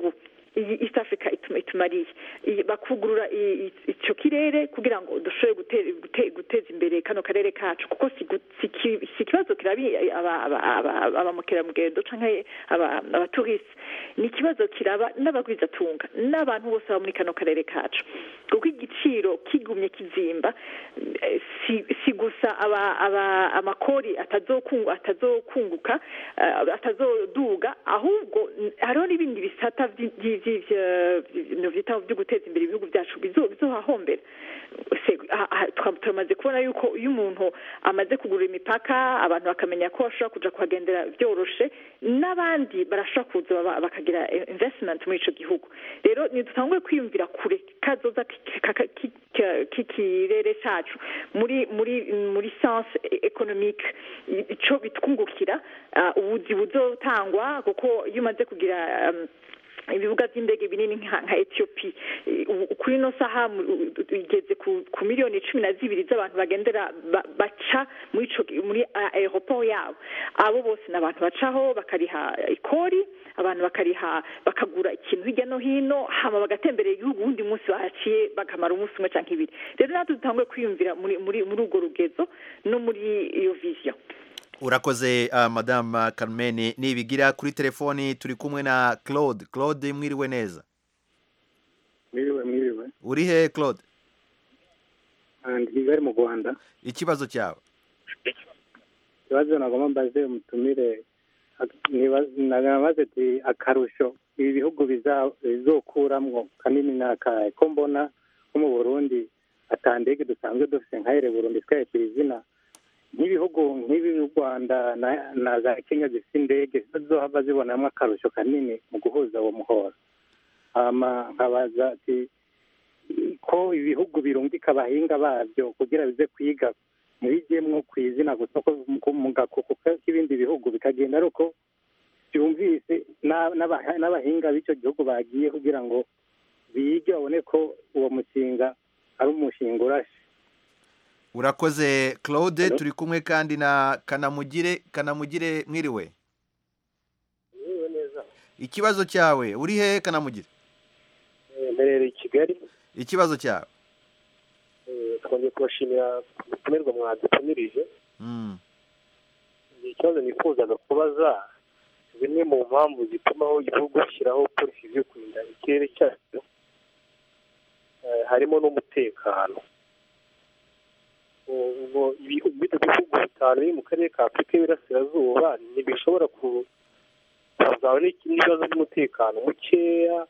Speaker 5: iyi east africa ituma itumariye Iyi- bakugurura i- i- ico kirere kugira ngo dushobore gute- gute- guteza imbere kano karere kacu kuko si gu- si ki- si ikibazo kirabi aba- aba- aba- abamukerarugendo canke aba- abaturiste ni ikibazo kiraba n'abagwizatunga n'abantu bose baba muri kano karere kacu kuko igiciro kigumye kizimba eh, si, si gusa aba, aba, amakori atazokungu, atazokunguka uh, atazoduga ahubwo n- hariho n'ibindi bisata vyi- vyi- vyi- vya- vyi- vyita vyo guteza imbere ibihugu vyacu bizo- bizohahombera Se- ha- ha- twa- turamaze kubona yuko iyo umuntu amaze kugura imipaka abantu bakamenya ko bashobora kuja kuhagendera vyoroshe n'abandi barashobora kuza baba- bakagira eh, investment muri ico gihugu rero ntidutangure kwiyumvira kure kazoza ki- ka- ka- ki- ka- k'ikirere cacu muri muri muri sense economique i- ico bitwungukira ah, ubuzi buzotangwa kuko iyo umaze kugira um, ibibuga by'indege binini nka nka etiyopi kuri ino saha mu- u- u- igeze ku ku miliyoni cumi na zibiri z'abantu bagendera ba- baca muri ico muri a- aeroport yabo abo bose ni abantu bacaho bakariha ikori abantu bakariha bakagura ikintu hirya no hino hama bagatemberera igihugu uwundi munsi bahaciye bakamara umunsi umwe canke ibiri rero natwe dutanguye kwiyumvira muri muri muri urwo rugezo no muri iyo vision
Speaker 1: urakoze uh, madame Carmen nibigira kuri telefoni turi kumwe na Claude Claude mwiriwe neza
Speaker 6: mwiriwe mwiriwe
Speaker 1: uri he Claude
Speaker 6: ndi kigali mu rwanda
Speaker 1: ikibazo cyawe
Speaker 6: ikibazo nagomba mbaze umutumire nagabaze ati akarusho ibi bihugu biza- bizokuramwo kanini ni akahe ko mbona nko mu burundi atandege dusanzwe dufite nka ere burundi twahetse izina nk'ibihugu nk'ibi u rwanda na- na za kenya zifite indege zizohava zibonamo akarusho kanini mu guhuza uwo muhora hama nkabaza ati ko ibihugu birungika abahinga babyo kugira bize kwiga ntibijyemwo ku izina gusa ko mu- mu gakuku k'ibindi bihugu bikagenda ari uko byumvise n'a- n'aba- n'abahinga b'icyo gihugu bagiye kugira ngo bige babone ko uwo mushinga ari umushinga urashe
Speaker 1: urakoze Claude
Speaker 6: Hello?
Speaker 1: turi kumwe kandi na Kanamugire Kanamugire mwiriwe
Speaker 8: Mwiriwe neza
Speaker 1: ikibazo cyawe uri he Kanamugire
Speaker 8: Eh, mberereye i kigali
Speaker 1: ikibazo cyawe
Speaker 8: Eh, twongeye kubashimira umutumirwa mwadutumirije
Speaker 1: mm.
Speaker 8: ni ikibazo nifuzaga kubaza zimwe mu mpamvu zitumaho igihugu gishyiraho polisi zo kurinda ikirere cyacu eh, harimo n'umutekano ubwo ibihugu bito bihugu bitanu biri mu karere ka afurika y'iburasirazuba ntibishobora ku- kuzaba n'ibibazo by'umutekano mukeya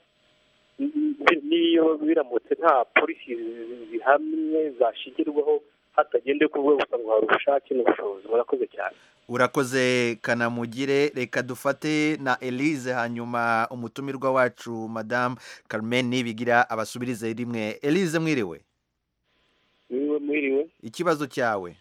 Speaker 8: ni- n'iyo biramutse nta polisi zi- zihamye zashingirwaho hatagendewe ku rwego gusa ngo hari ubushake n'ubushobozi murakoze cyane
Speaker 1: urakoze kanamugire reka dufate na elise hanyuma umutumirwa wacu madamu Carmen nibigira abasubirize rimwe elise mwiriwe
Speaker 8: mwiriwe mwiriwe
Speaker 1: ikibazo cyawe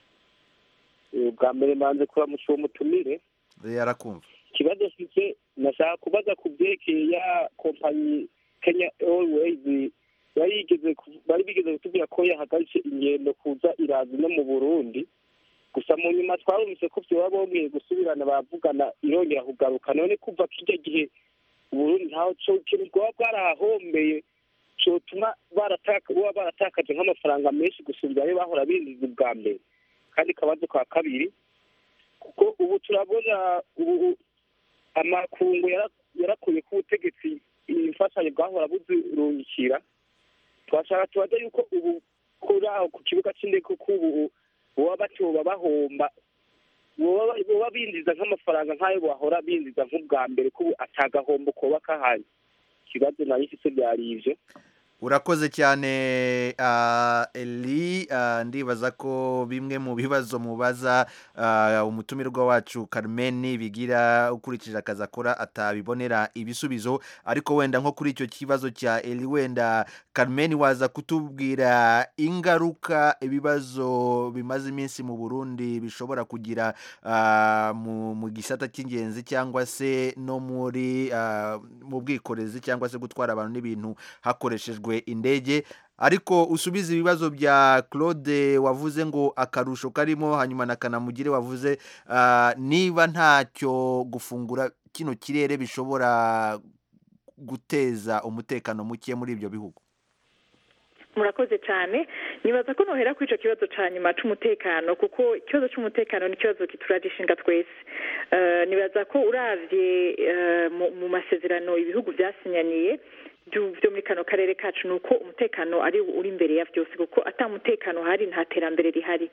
Speaker 8: Eh, bwa mbere mbanze kuramutsa uwo mutumire
Speaker 1: yarakumva
Speaker 8: ikibazo mfite nashaka kubaza ku byerekeye ya kompanyi kenya airways yari yigeze ku- bari bigeze kutubwira ko yahagaritse ingendo kuza irazi no mu burundi gusa mu nyuma twarumvise ko byoba bongeye gusubirana baravugana irongera kugaruka none kuva kijya gihe uburundi ntaho co- ikintu bwaba bwarahahombeye cotuma barataka baba baratakaje nk'amafaranga menshi gusubira ayo bahora binjiza ubwa mbere kandi akabazo ka kabiri kuko ubu turabona ubu amakungu yara- yarakuye ku butegetsi imfashanyo bwahora buzirungikira twashaka tubaza yuko ubu kuri aho ku kibuga cy'indege kuko ubu boba batoba bahomba boba boba binjiza nk'amafaranga nk'ayo bahora binjiza nk'ubwa mbere ko ubu atagahombo koba kahari ikibazo nayo ifite byari ivyo
Speaker 1: urakoze cyane ah, eli ah, ndibaza ko bimwe mu bibazo mubaza ah, umutumirwa wacu Carmen bigira ukurikije akazi akora atabibonera ibisubizo ariko wenda nko kuri icyo kibazo cya eli wenda Carmen waza kutubwira ingaruka ibibazo bimaze iminsi mu Burundi bishobora kugira ah, mu, mu gisata cy'ingenzi cyangwa se no muri ah, mu bwikorezi cyangwa se gutwara abantu n'ibintu hakoreshejwe indege ariko usubize ibibazo bya Claude wavuze ngo akarusho karimo hanyuma na Kanamugire wavuze ah, niba ntacyo gufungura kino kirere bishobora guteza umutekano muke muri ibyo bihugu
Speaker 5: murakoze cyane nibaza ko nohera kuri icyo kibazo cya nyuma cy'umutekano kuko ikibazo cy'umutekano ni ikibazo kituragishinga twese nibaza ko urabye mu masezerano ibihugu byasinyaniye byo muri kano karere kacu ni uko umutekano ari uri imbere ya byose kuko atamutekano hari nta terambere rihari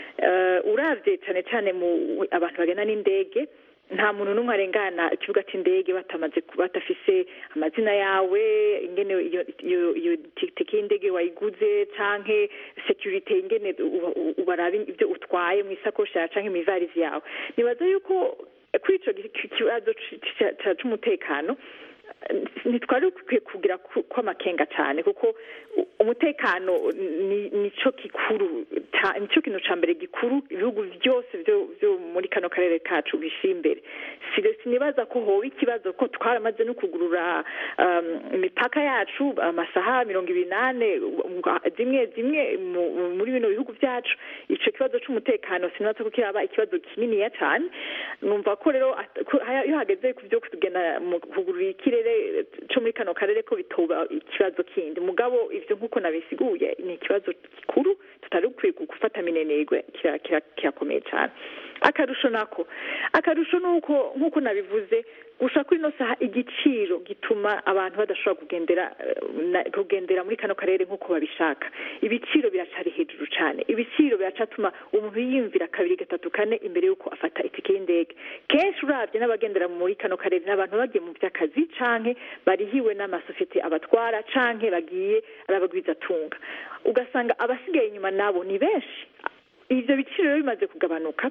Speaker 5: urabye cyane cyane mu abantu bagana n'indege nta muntu n'umwe arengana ikibuga cy'indege batamaze batafise amazina yawe ingene iyo tike y'indege wayiguze canke security ingene ubaraba ibyo utwaye mu isakoshi yawe canke mu ivarizi yawe nibaza yuko kuri ico kibazo c'umutekano ntitwari dukwiye kugira kw'amakenga cyane kuko umutekano nicyo gikuru nicyo kintu cya mbere gikuru ibihugu byose byo muri kano karere kacu bishyira imbere sinibaza ko hoba ikibazo ko twaramaze no kugurura imipaka yacu amasaha mirongo ibiri n'ane zimwe zimwe muri bino bihugu byacu icyo kibazo cy'umutekano sinibaza ko kiraba ikibazo kininiya cyane numva ko rero iyo hageze ku byo kugenda mu kugurura ikirere cyo muri kano karere ko bitoba ikibazo kindi mugabo ibyo nk'uko nabisiguye ni ikibazo gikuru tutari dukwiye gufata minenegwe kirakomeye cyane akarusho nako akarusho ni uko nk'uko nabivuze gusa kuri ino saha igiciro gituma abantu badashobora kugendera kugendera muri kano karere nk'uko babishaka ibiciro biracari hejuru cyane ibiciro biracatuma umuntu yiyumvira kabiri gatatu kane imbere y'uko afata itike y'indege kenshi urabye n'abagendera muri kano karere ni abantu bagiye mu by'akazi canke barihiwe n'amasosiyete abatwara canke bagiye ari abagwizatunga ugasanga abasigaye inyuma nabo ni benshi ivyo biciro rero bimaze kugabanuka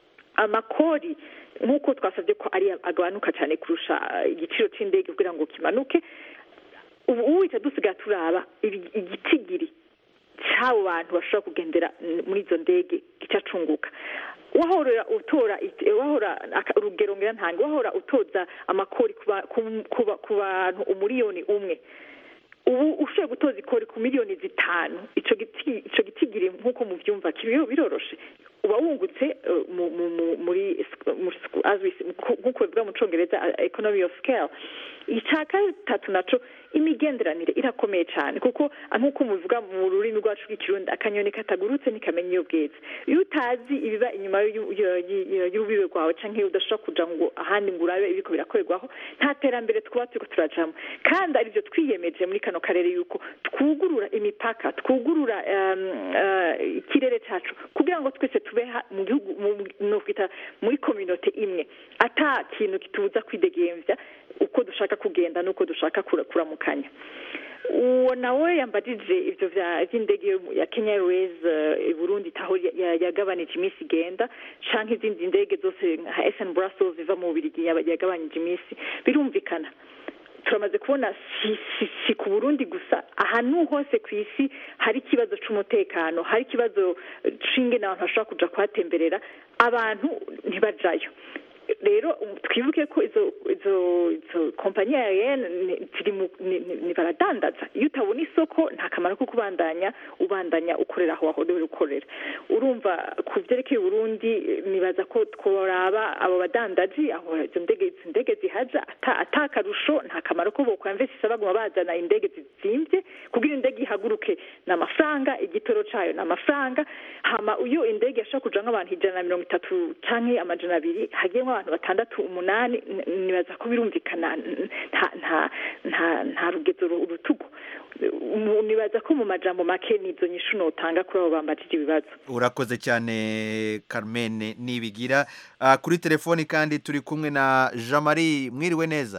Speaker 5: amakori nk'uko twasabye ko ari agabanuka cyane kurusha igiciro cy'indege kugira ngo kimanuke ubu uhita dusigaye turaba igitigiri cy'abo bantu bashobora kugendera muri izo ndege gicacunguka wahora utora wahora urugero ngira ntange wahora utoza amakori ku bantu umuriyoni umwe ubu ushoboye gutoza ikori ku miliyoni zitanu icyo gitigiri nk'uko mubyumva biroroshe uba wungutse muri nk'uko bivuga mu cyongereza economy of scale icya gatatu nacyo imigenderanire irakomeye cyane kuko nk'uko mubivuga mu rurimi rwacu rw'ikirundi akanyoni katagurutse ntikamenya iyo bweze iyo utazi ibiba inyuma y'urubibe rwawe cyangwa udashobora kuja ngo ahandi ngo urabe ibiko birakorerwaho nta terambere twaba turiko turajamo kandi aribyo twiyemeje muri kano karere yuko twugurura imipaka twugurura ikirere cyacu kugira ngo twese tube mu gihugu nokwita muri kominote imwe ata kintu kitubuza kwidegemvya uko dushaka kugenda n'uko dushaka kuramukanya uwo nawe yambajije ivyo vy'indege ya Kenya Airways i Burundi taho yagabanije iminsi igenda canke izindi ndege zose nka SN Brussels ziva mu Bubiligi yagabanije iminsi birumvikana turamaze kubona si ku burundi gusa ahantu hose ku isi hari ikibazo cy'umutekano hari ikibazo c'ingene abantu bashobora kuja kuhatemberera abantu ntibajayo rero twibuke ko izo izo izo kompanyi aerienne ziri ni baradandaza iyo utabona isoko nta kamaro ko kubandanya ubandanya ukorera aho wahorewe ukorera urumva ku byerekeye Burundi nibaza ko tworaba abo badandaji aho izo ndege izo ndege zihaja ata akarusho nta kamaro ko bokwamvesisa baguma bazana indege zizimvye kugira indege ihaguruke ni amafaranga igitoro cayo ni amafaranga hama iyo indege yashobora kuja nk'abantu ijana na mirongo itatu canke amajana abiri hagiyemwo abantu batandatu umunani nibaza ko birumvikana nta nta nta nta rugezo urutugu nibaza ko mu majambo make nizo nyishu notanga kuri abo bambajije ibibazo
Speaker 1: urakoze cyane Carmen nibigira uh, kuri telefoni kandi turi kumwe na Jean Marie mwiriwe neza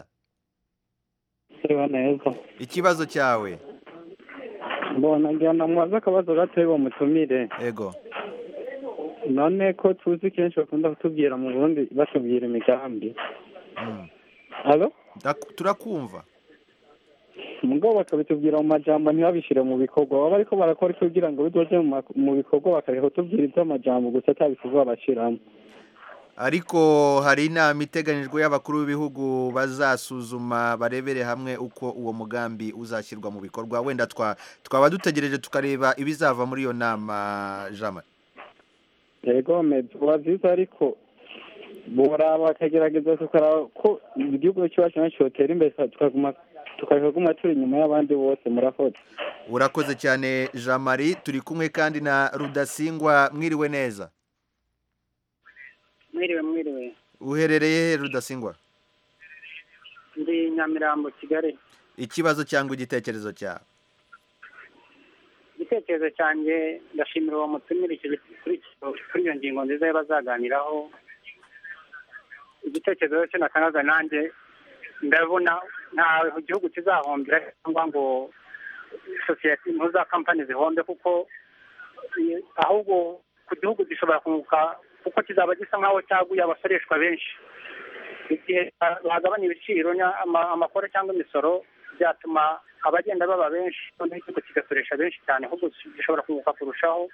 Speaker 9: neza
Speaker 1: ikibazo cyawe
Speaker 9: mbona ngira ndamubaza akabazo gatoya uwo mutumire
Speaker 1: ego
Speaker 9: none ko tuzi kenshi bakunda kutubwira mu burundi batubwira imigambi halo
Speaker 1: turakumva
Speaker 9: mugabo bakabitubwira mu majambo ntibabishyire mu bikorwa baba ariko barakora kugira ngo bidoje mu bikorwa bakareka kutubwira iby'amajambo gusa atabikorwa bashyiramo
Speaker 1: ariko hari inama iteganyijwe y'abakuru b'ibihugu bazasuzuma barebere hamwe uko uwo mugambi uzashyirwa mu bikorwa wenda twaba dutegereje tukareba ibizava muri iyo nama jean
Speaker 9: yego biba byiza ariko bora bakagerageza tukaraba ko igihugu cyacu nacyo cyotera imbere tukaguma tukareka kuguma turi inyuma y'abandi bose murakoze
Speaker 1: urakoze cyane jean marie turi kumwe kandi na rudasingwa mwiriwe neza
Speaker 10: mwiriwe mwiriwe
Speaker 1: uherereye he rudasingwa
Speaker 10: ndi nyamirambo kigali
Speaker 1: ikibazo cyangwa igitekerezo cyawe
Speaker 10: igitekerezo cyanjye ndashimira uwo mutumire kuri iyo ngingo nziza bazaganiraho igitekerezo cye natangaga nanjye ndabona nta gihugu kizahombera cyangwa ngo sosiyete za kampani zihombe kuko ahubwo ku gihugu gishobora kunguka kuko kizaba gisa nk'aho cyaguye abasoreshwa benshi igihe bagabanya ibiciro amakoro cyangwa imisoro byatuma abagenda baba benshi noneho igihugu kigasoresha benshi cyane ahubwo gishobora kunguka kurushaho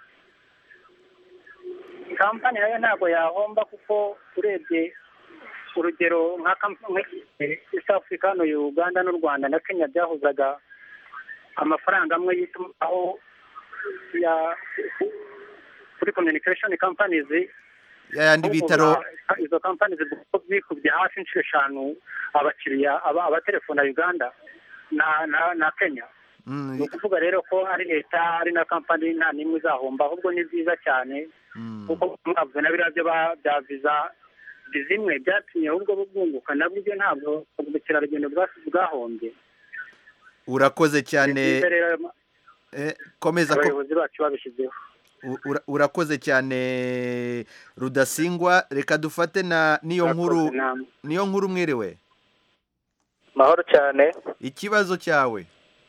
Speaker 10: kampani nayo ntabwo yahomba kuko urebye urugero nka east africa hano uganda n'u rwanda na kenya byahuzaga amafaranga amwe y'itumanaho ya kuri communication companies
Speaker 1: yayandi bitaro
Speaker 10: izo kampani zikubye hafi inshuro eshanu abakiriya abatelefona uganda na na na kenya ni ukuvuga rero ko ari leta ari na kampani nta n'imwe izahomba ahubwo ni byiza cyane kuko mwavuze na biriya byo bya viza zimwe byatumye ahubwo bwunguka nabwo ibyo ntabwo ubukerarugendo bwahombye
Speaker 1: urakoze cyane komeza
Speaker 10: abayobozi bacu babishyizeho
Speaker 1: urakoze cyane rudasingwa reka dufate na niyo nkuru niyo nkuru mwiriwe
Speaker 11: mahoro cyane
Speaker 1: ikibazo cyawe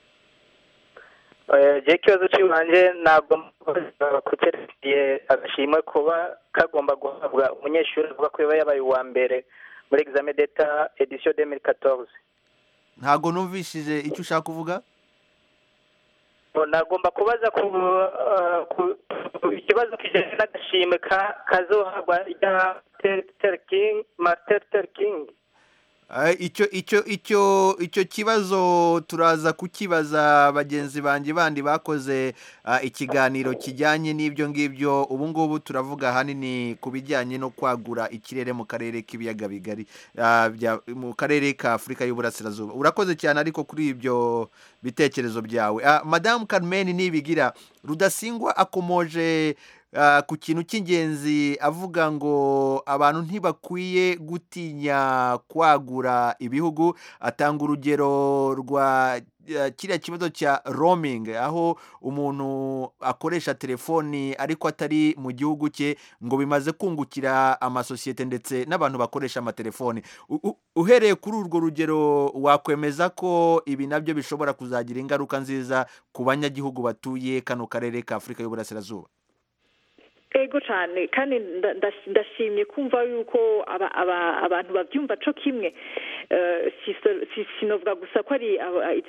Speaker 11: igihe ikibazo cy'ibanze ntabwo kukerekeye agashimwe kuba kagomba guhabwa umunyeshuri avuga ko yaba yabaye uwa mbere muri examen d'etat edition de mille quatorze
Speaker 1: ntabwo numvishije icyo ushaka kuvuga
Speaker 11: nagomba kubaza ku ikibazo kijyanye n'agashimwe kazohabwa rya martin luther king
Speaker 1: icyo icyo icyo icyo kibazo turaza kukibaza bagenzi banjye bandi bakoze ikiganiro kijyanye n'ibyo ngibyo ubu ngubu turavuga ahanini ku bijyanye no kwagura ikirere mu karere k'ibiyaga bigari mu karere ka afurika y'uburasirazuba urakoze cyane ariko kuri ibyo bitekerezo byawe madamu Carmen nibigira rudasingwa akomoje ku kintu cy'ingenzi avuga ngo abantu ntibakwiye gutinya kwagura ibihugu atanga urugero rwa kiriya kibazo cya roaming aho umuntu akoresha telefoni ariko atari mu gihugu cye ngo bimaze kungukira amasosiyete ndetse n'abantu bakoresha amatelefoni uhereye kuri urwo rugero wakwemeza ko ibi nabyo bishobora kuzagira ingaruka nziza ku banyagihugu batuye kano karere ka afurika y'uburasirazuba
Speaker 5: ego cyane kandi ndashimye kumva yuko abantu babyumva cyo kimwe sinovuga gusa ko ari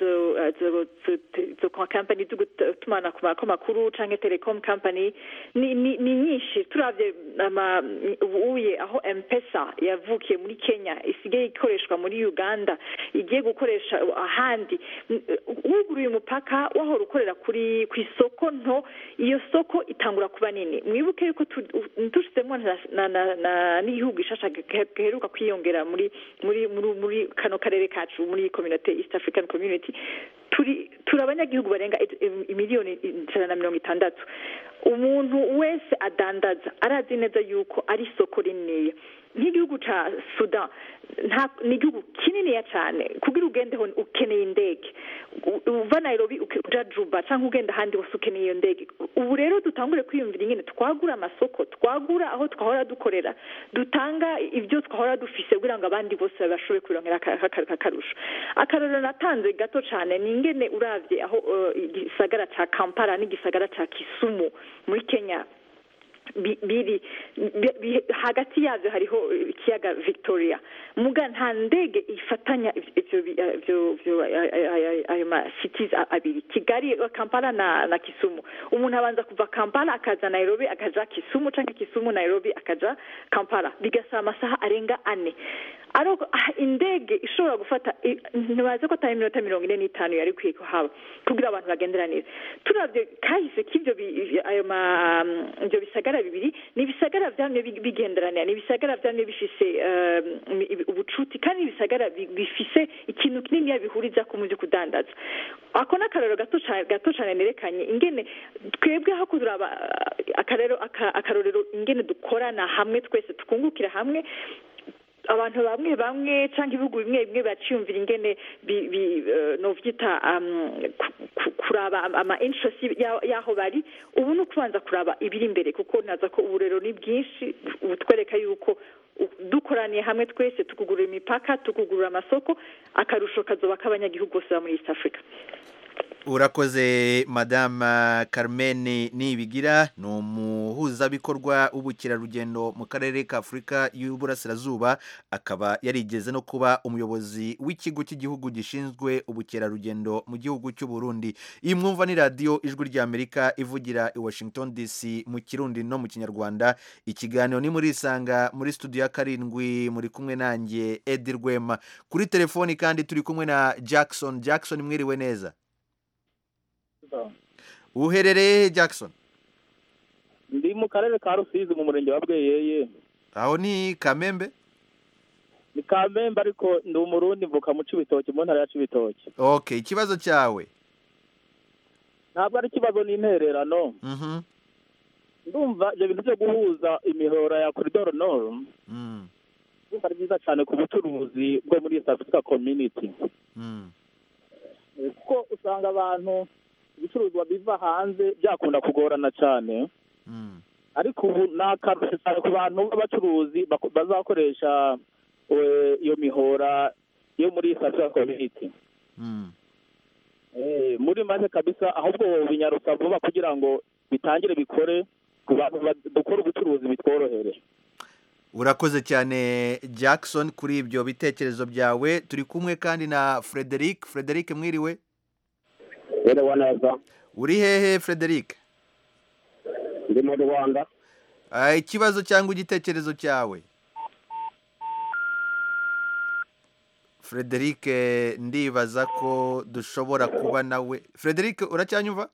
Speaker 5: izo kampani zo gutumanaho amakuru cyangwa telekomu kampani ni nyinshi turabye ubuye aho empesa yavukiye muri kenya isigaye ikoreshwa muri uganda igiye gukoresha ahandi wuguruye umupaka wahora ukorera kuri ku isoko nto iyo soko itangura kuba nini mwibuke yuko dushyizemo n'igihugu gishasha giheruka kwiyongera muri muri muri kano karere kacu muri community east african community turi turi abanyagihugu barenga miliyoni ijana na mirongo itandatu umuntu wese adandaza arazi neza yuko ari isoko rininiya nk'igihugu cya sudan ni igihugu kininiya cyane kugira ugendeho ukeneye indege uva nairobi uja juba cyangwa ugenda ahandi hose ukeneye iyo ndege ubu rero dutangure kwiyumvira ingene twagura amasoko twagura aho twahora dukorera dutanga ibyo twahora dufise kugira ngo abandi bose bashobore kubirongera akarusho akarorero natanze gato cyane ni ingene urabye aho igisagara cya kampala n'igisagara cya kisumu muri kenya biri hagati yabyo hariho ikiyaga victoria muga nta ndege ifatanya ayo masitizi abiri kigali kampala na kisumu umuntu abanza kuva kampala akaza nairobi akaja kisumu cyangwa kisumu nairobi akaja kampala bigasaba amasaha arenga ane indege ishobora gufata ntibaze ko atari iminota mirongo ine n'itanu yari ikwiye kuhaba kugira abantu bagenderanire turabye kahise k'ibyo ibyo bisagara bibiri ni ibisagara byamye bi- bigenderanira ni ibisagara byamye bifise eh, ibi- ubucuti kandi ni ibisagara bi- bifise ikintu kinini bihuriza ku mu byo kudandaza ako ni akarero gato ca- gato cyane nerekanye ingene twebwe aho kuraba eh, akarero aka- akarorero ingene dukorana hamwe twese tukungukira hamwe abantu bamwe bamwe cyangwa ibihugu bimwe bimwe baciyumvira ingene bi- bi- eh, novyita um, ku- ku- kuraba ama- ama interest ya- y'aho bari ubu ni ukubanza kuraba ibiri imbere kuko naza ko ubu rero ni bwinshi butwereka yuko u- dukoraniye hamwe twese tukugurura imipaka tukugurura amasoko akarusho kazoba k'abanyagihugu bose ba muri east africa
Speaker 1: urakoze madame carmen nibigira ni umuhuzabikorwa w'ubukerarugendo mu karere ka afurika y'uburasirazuba akaba yarigeze no kuba umuyobozi w'ikigo cy'igihugu gishinzwe ubukerarugendo mu gihugu cy'u Burundi iyi mwumva ni radiyo ijwi ry'amerika ivugira i washington dc mu kirundi no mu kinyarwanda ikiganiro ni muri isanga muri studio ya karindwi muri kumwe nanjye edi rwema kuri telefoni kandi turi kumwe na jackson jackson mwiriwe neza uherereye he jackson
Speaker 12: ndi mu karere ka rusizi mu murenge wa bweyeye
Speaker 1: aho ni kamembe
Speaker 12: ni kamembe ariko ndi umurundi mvuka mu cibitoki mu ntara ya cibitoki
Speaker 1: okay ikibazo cyawe
Speaker 12: ntabwo ari ikibazo n'intererano
Speaker 1: Mhm.
Speaker 12: ndumva ibyo bintu byo guhuza imihora ya koridoro noro
Speaker 1: Mm.
Speaker 12: ndumva ari byiza cyane ku bucuruzi bwo muri east africa community
Speaker 1: Mm.
Speaker 12: Eh, kuko usanga abantu ibicuruzwa biva hanze byakunda kugorana cyane
Speaker 1: Mm.
Speaker 12: ariko ubu ni akarusho cyane ku bantu b'abacuruzi bako- bazakoresha eh, iyo mihora yo muri east africa community
Speaker 1: Mm.
Speaker 12: Eh, muri make kabisa ahubwo binyarutsa vuba kugira ngo bitangire bikore ku bantu ba- dukora ubucuruzi bitworohere
Speaker 1: urakoze cyane jackson kuri ibyo bitekerezo byawe turi kumwe kandi na frederic frederic mwiriwe
Speaker 13: Yerewe neza
Speaker 1: uri hehe frederic
Speaker 13: ndi mu rwanda
Speaker 1: Ah, ikibazo cyangwa igitekerezo cyawe frederic eh, ndibaza ko dushobora kuba nawe frederic uracyanyumva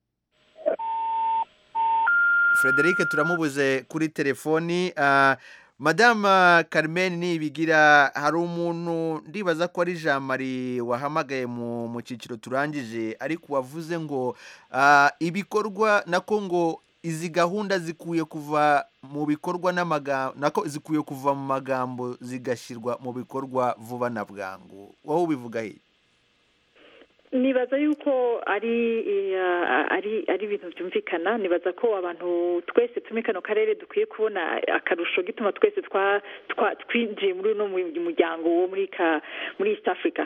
Speaker 1: frederic turamubuze kuri telefoni Ah, madama carmen nibigira hari umuntu ndibaza ko ari jean marie wahamagaye mu mu cyiciro turangije ariko wavuze ngo ah, ibikorwa nako ngo izi gahunda zikwiye kuva mu bikorwa n'amagambo nako zikwiye kuva mu magambo zigashyirwa mu bikorwa vuba na bwangu wowe ubivuga he
Speaker 5: nibaza yuko ari eh, ari ari ibintu byumvikana nibaza ko abantu twese turi muri kano karere dukwiye kubona akarusho gituma twese twa twa- twinjiye muri uno mu- muryango wo muri ka muri east africa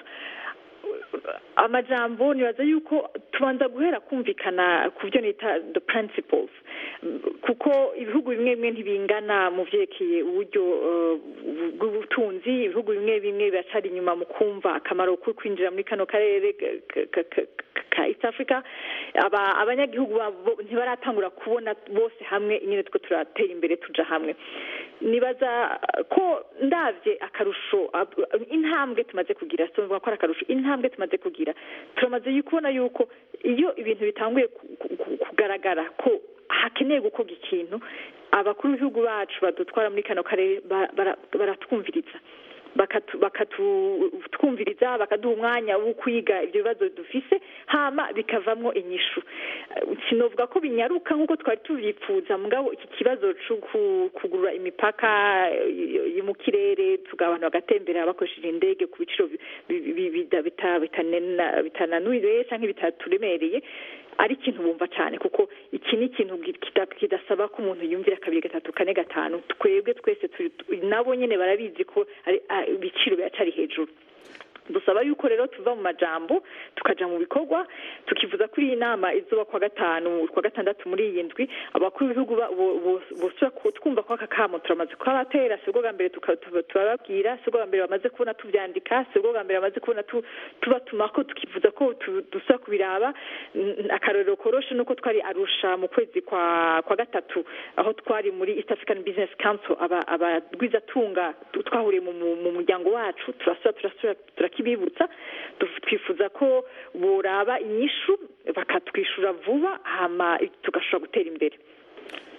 Speaker 5: amajambo nibaza yuko tubanza guhera kumvikana ku byo nita the principles kuko ibihugu bimwe bimwe ntibingana mu byerekeye uburyo eh, bw'ubutunzi ibihugu bimwe bimwe biracari inyuma mu kumva akamaro ko kwinjira muri kano karere ka- ka- ka- ka east africa aba abanyagihugu babo ntibaratangura kubona bose hamwe nyine two turatera imbere tuja hamwe nibaza ko ndabye akarusho ab- intambwe tumaze kugira sinumva ko ari akarusho intambwe tumaze kugira turamaze kubona yuko iyo ibintu bitanguye ku- ku- ku- kugaragara ko hakeneye gukorwa ikintu abakuru b'ibihugu bacu badutwara muri kano karere ba- bara- baratwumviriza bakatu- bakatwumviriza bakaduha umwanya wo kwiga ibyo bibazo dufise hama bikavamwo inyishu Eh, sinovuga ko binyaruka nk'uko twari tubyifuza mugabo iki kibazo cyo ku- kugurura imipaka eh, yo mu kirere tuga abantu bagatembera bakoresheje indege ku biciro bi- bi- bi- bida- bita- bitanena- bitananuye cyangwa bitaturemereye ari ikintu bumva cyane kuko iki ni ikintu gi- kita- kidasaba ko umuntu yumvira kabiri gatatu kane gatanu twebwe twese turi- nabo nyine barabizi ko ari- ah, ibiciro biracari hejuru dusaba yuko rero tuva mu majambo tukaja mu bikorwa tukivuza kuri iyi nama izuba kwa gatanu kwa gatandatu muri iyi ndwi abakuru b'ibihugu ba- bo- bo- bosubira ku- twumva ko aka kamo turamaze kukabatera si bwo bwa mbere tuka- tuba- turababwira si bwo bwa mbere bamaze kubona tubyandika si bwo bwa mbere bamaze kubona tu- tubatumako tukivuza ko tu- dusubira kubiraba N- akarorero koroshe nuko twari arusha mu kwezi kwa kwa gatatu aho twari muri east african business council aba- abagwizatunga tu- twahuriye mu- mu mu muryango wacu turasubira turasubira turakibibutsa Du- twifuza ko boraba inyishu bakatwishyura vuba hama tugashobora gutera imbere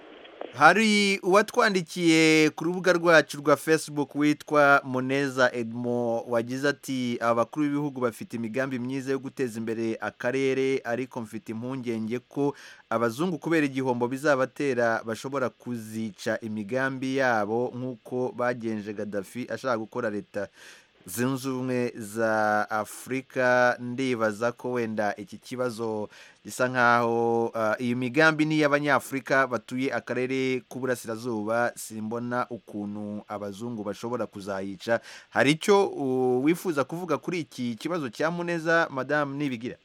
Speaker 1: hari uwatwandikiye ku rubuga rwacu rwa facebook witwa muneza edmo wagize ati abakuru b'ibihugu bafite imigambi myiza yo guteza imbere akarere ariko mfite impungenge ko abazungu kubera igihombo bizabatera bashobora kuzica imigambi yabo nk'uko bagenje gadafi ashaka gukora leta zunze ubumwe za afurika ndibaza ko wenda iki kibazo gisa nk'aho ah, iyi migambi ni iy'abanyafurika batuye akarere k'uburasirazuba simbona ukuntu abazungu bashobora kuzayica hari icyo uh, wifuza kuvuga kuri iki kibazo cya muneza madamu nibigira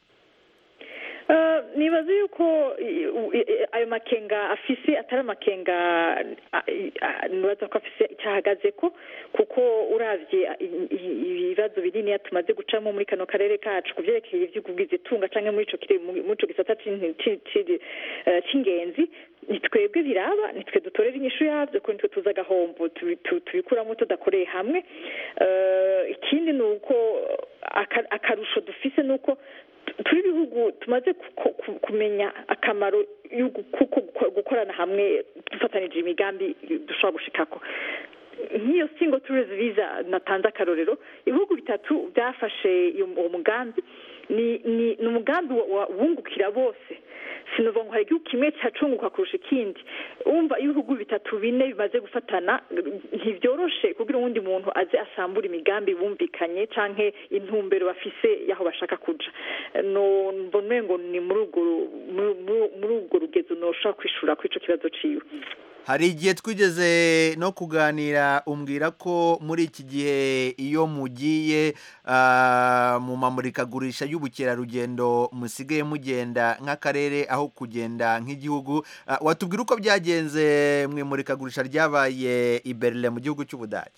Speaker 5: Eh, nibaza yuko i- u- i- i- ayo makenga afise atari amakenga a- i- a- nibaza ko afise icyo ahagaze ko kuko uravye i- i- ibibazo binini tumaze gucamo muri kano karere kacu ku vyerekeye ivy'ubwiza itunga canke muri ico kire- muri ico gisata c'in- ci- ci- eh, c'ingenzi ni twebwe biraba ni twe dutorera inyishu yavyo ko nitwe tuzi agahombo tubi- tu- tubikuramo tudakoreye hamwe Eh, ikindi ni uko aka- akarusho dufise ni uko turi ibihugu tumaze ku- ku- kumenya akamaro y'ugu- kuko guko- gukorana hamwe dufatanije imigambi dushobora gushikako nk'iyo single tourist visa natanze akarorero ibihugu bitatu byafashe iyo- uwo mugambi ni ni ni umugambi wa- wa- wungukira bose sinuva ngo hari igihugu kimwe cyacunguka kurusha ikindi wumva iyo ibihugu bitatu bine bimaze gufatana ntibyoroshe kugira uwundi muntu aze asambura imigambi bumvikanye canke intumbero bafise y'aho bashaka kuja no mbona ngo ni muri urwo ru- muri- muri- muri urwo rugezo noshobora kwishura kuri ico kibazo ciwe
Speaker 1: hari igihe twigeze no kuganira umbwira ko muri iki gihe iyo mugiye ah, mu mamurikagurisha y'ubukerarugendo musigaye mugenda nk'akarere aho kugenda nk'igihugu Ah, watubwira uko byagenze mu imurikagurisha ryabaye i Berlin mu gihugu cy'ubudage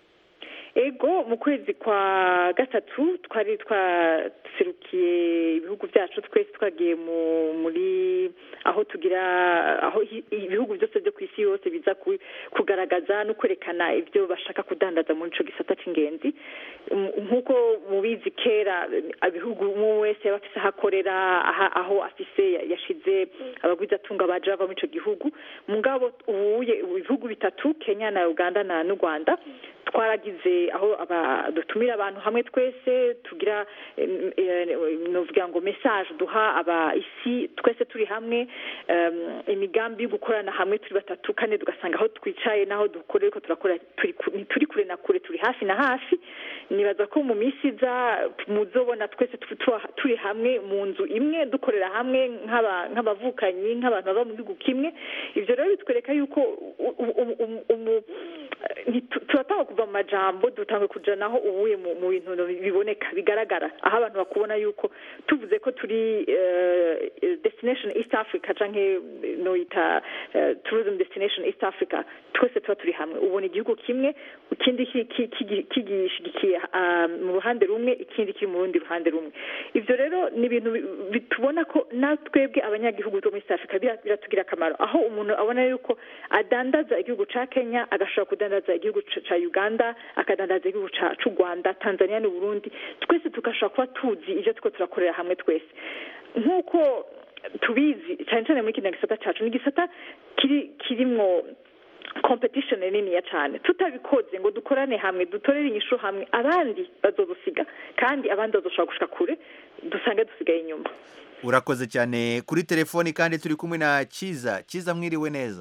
Speaker 5: ego mu kwezi kwa gatatu twari twaserukiye ibihugu byacu twese twagiye mu muri aho tugira aho hi- ibihugu byose byo ku isi yose biza ku- kugaragaza no kwerekana ibyo bashaka kudandaza muri ico gisata c'ingenzi Um, nk'uko mubizi kera ibihugu umwe wese yaba afise aho akorera aha- aho afise ya- yashize abagwizatunga baje bava muri ico gihugu mugabo ubuye ibihugu bitatu kenya na uganda na n'u rwanda twaragize aho aba- dutumira abantu hamwe twese tugira em, eh, novuga ngo message duha aba isi twese turi hamwe em, imigambi yo gukorana hamwe turi batatu kandi tugasanga aho twicaye n'aho dukorera ko turakora turi ku- ntituri kure na kure turi hafi na hafi nibaza ko mu minsi iza muzobona twese tu- tu- turi hamwe mu nzu imwe dukorera hamwe nk'aba- nk'abavukanyi nk'abantu baba mu gihugu kimwe ivyo rero bitwereka yuko u- u- u- u- umu- ntitu- turatanga kuva mu majambo dutanga kuja naho ubuye mu mu bintu biboneka bigaragara aho abantu bakubona yuko tuvuze ko turi eh, destination east africa canke noyita eh, tourism destination east africa twese tuba turi hamwe ubona igihugu kimwe ikindi ki- ki- kigi- kigishigikiye ah, mu ruhande rumwe ikindi kiri mu rundi ruhande rumwe ivyo rero ni ibintu bi- bi- tubona ko natwebwe abanyagihugu bo muri east africa bira- biratugira akamaro aho umuntu abona yuko adandaza igihugu ca kenya agashobora kudandaza igihugu ca ca uganda akadandaza igihugu ca- c'u rwanda tanzania n'uburundi twese tugashobora kuba tuzi ivyo turiko turakorera hamwe twese nk'uko tubizi cyane cyane muri kino gisata cacu ni igisata kiri kirimwo competition niniya cyane tutabikoze ngo dukorane hamwe dutorere inyishu hamwe abandi bazodusiga kandi abandi bazoshobora gushika kure dusange dusigaye inyuma
Speaker 1: urakoze cyane kuri telefoni kandi turi kumwe na Kiza Kiza mwiriwe neza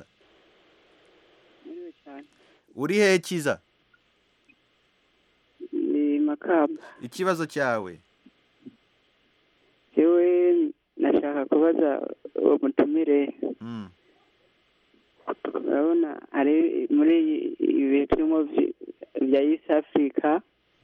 Speaker 1: uri hehe Kiza
Speaker 14: ni makamba
Speaker 1: ikibazo cyawe
Speaker 14: yewe nashaka kubaza uwo mutumire
Speaker 1: Mm.
Speaker 14: urabona hari muri ibihe turimo vy- bya east africa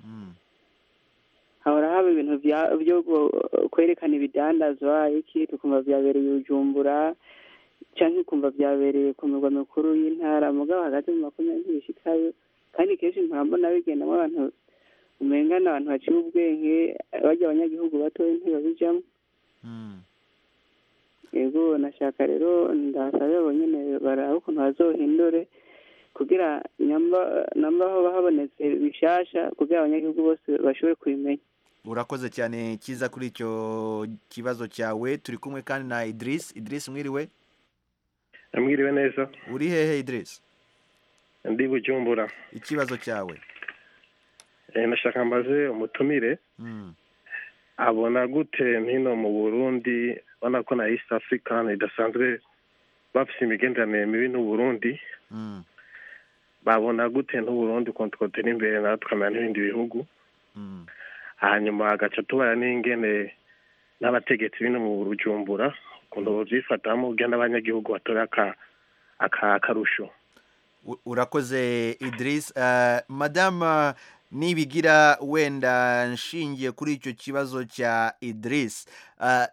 Speaker 14: hahora haba ibintu bya- byo gu- kwerekana ibidandazwa iki tukumva byabereye i bujumbura cyangwa ukumva byabereye ku mirwa mikuru y'intara mugabo hagati mu makumyabiri bishikayo kandi kenshi mpora mbona bigendamo abantu umenga ni abantu baciye ubwenge bajya abanyagihugu batoya ntibabijamo yego nashaka rero ndasaba abo nyine baraba ukuntu bazohindure kugira nyamba namba aho habonetse bishasha kugira abanyagihugu bose bashobore kubimenya
Speaker 1: urakoze cyane Kiza kuri icyo kibazo cyawe turi kumwe kandi na Idris Idris mwiriwe
Speaker 15: mwiriwe neza
Speaker 1: uri hehe Idris
Speaker 15: ndi bujumbura
Speaker 1: ikibazo cyawe
Speaker 15: Eh, nashaka mbaze umutumire
Speaker 1: Mm.
Speaker 15: abona gute hino mu burundi ubona ko na east africa idasanzwe bafite imigenderanire mibi n'uburundi
Speaker 1: Mm.
Speaker 15: babona gute n'uburundi ukuntu twotera imbere natwe tukamera n'ibindi bihugu
Speaker 1: Mm.
Speaker 15: hanyuma hagaca tubara n'ingene n'abategetsi bino mu bujumbura ukuntu babyifatamo kugira n'abanyagihugu batore aka aka- akarusho
Speaker 1: U- urakoze Idris uh, madame nibigira wenda nshingiye kuri icyo kibazo cya Idris uh,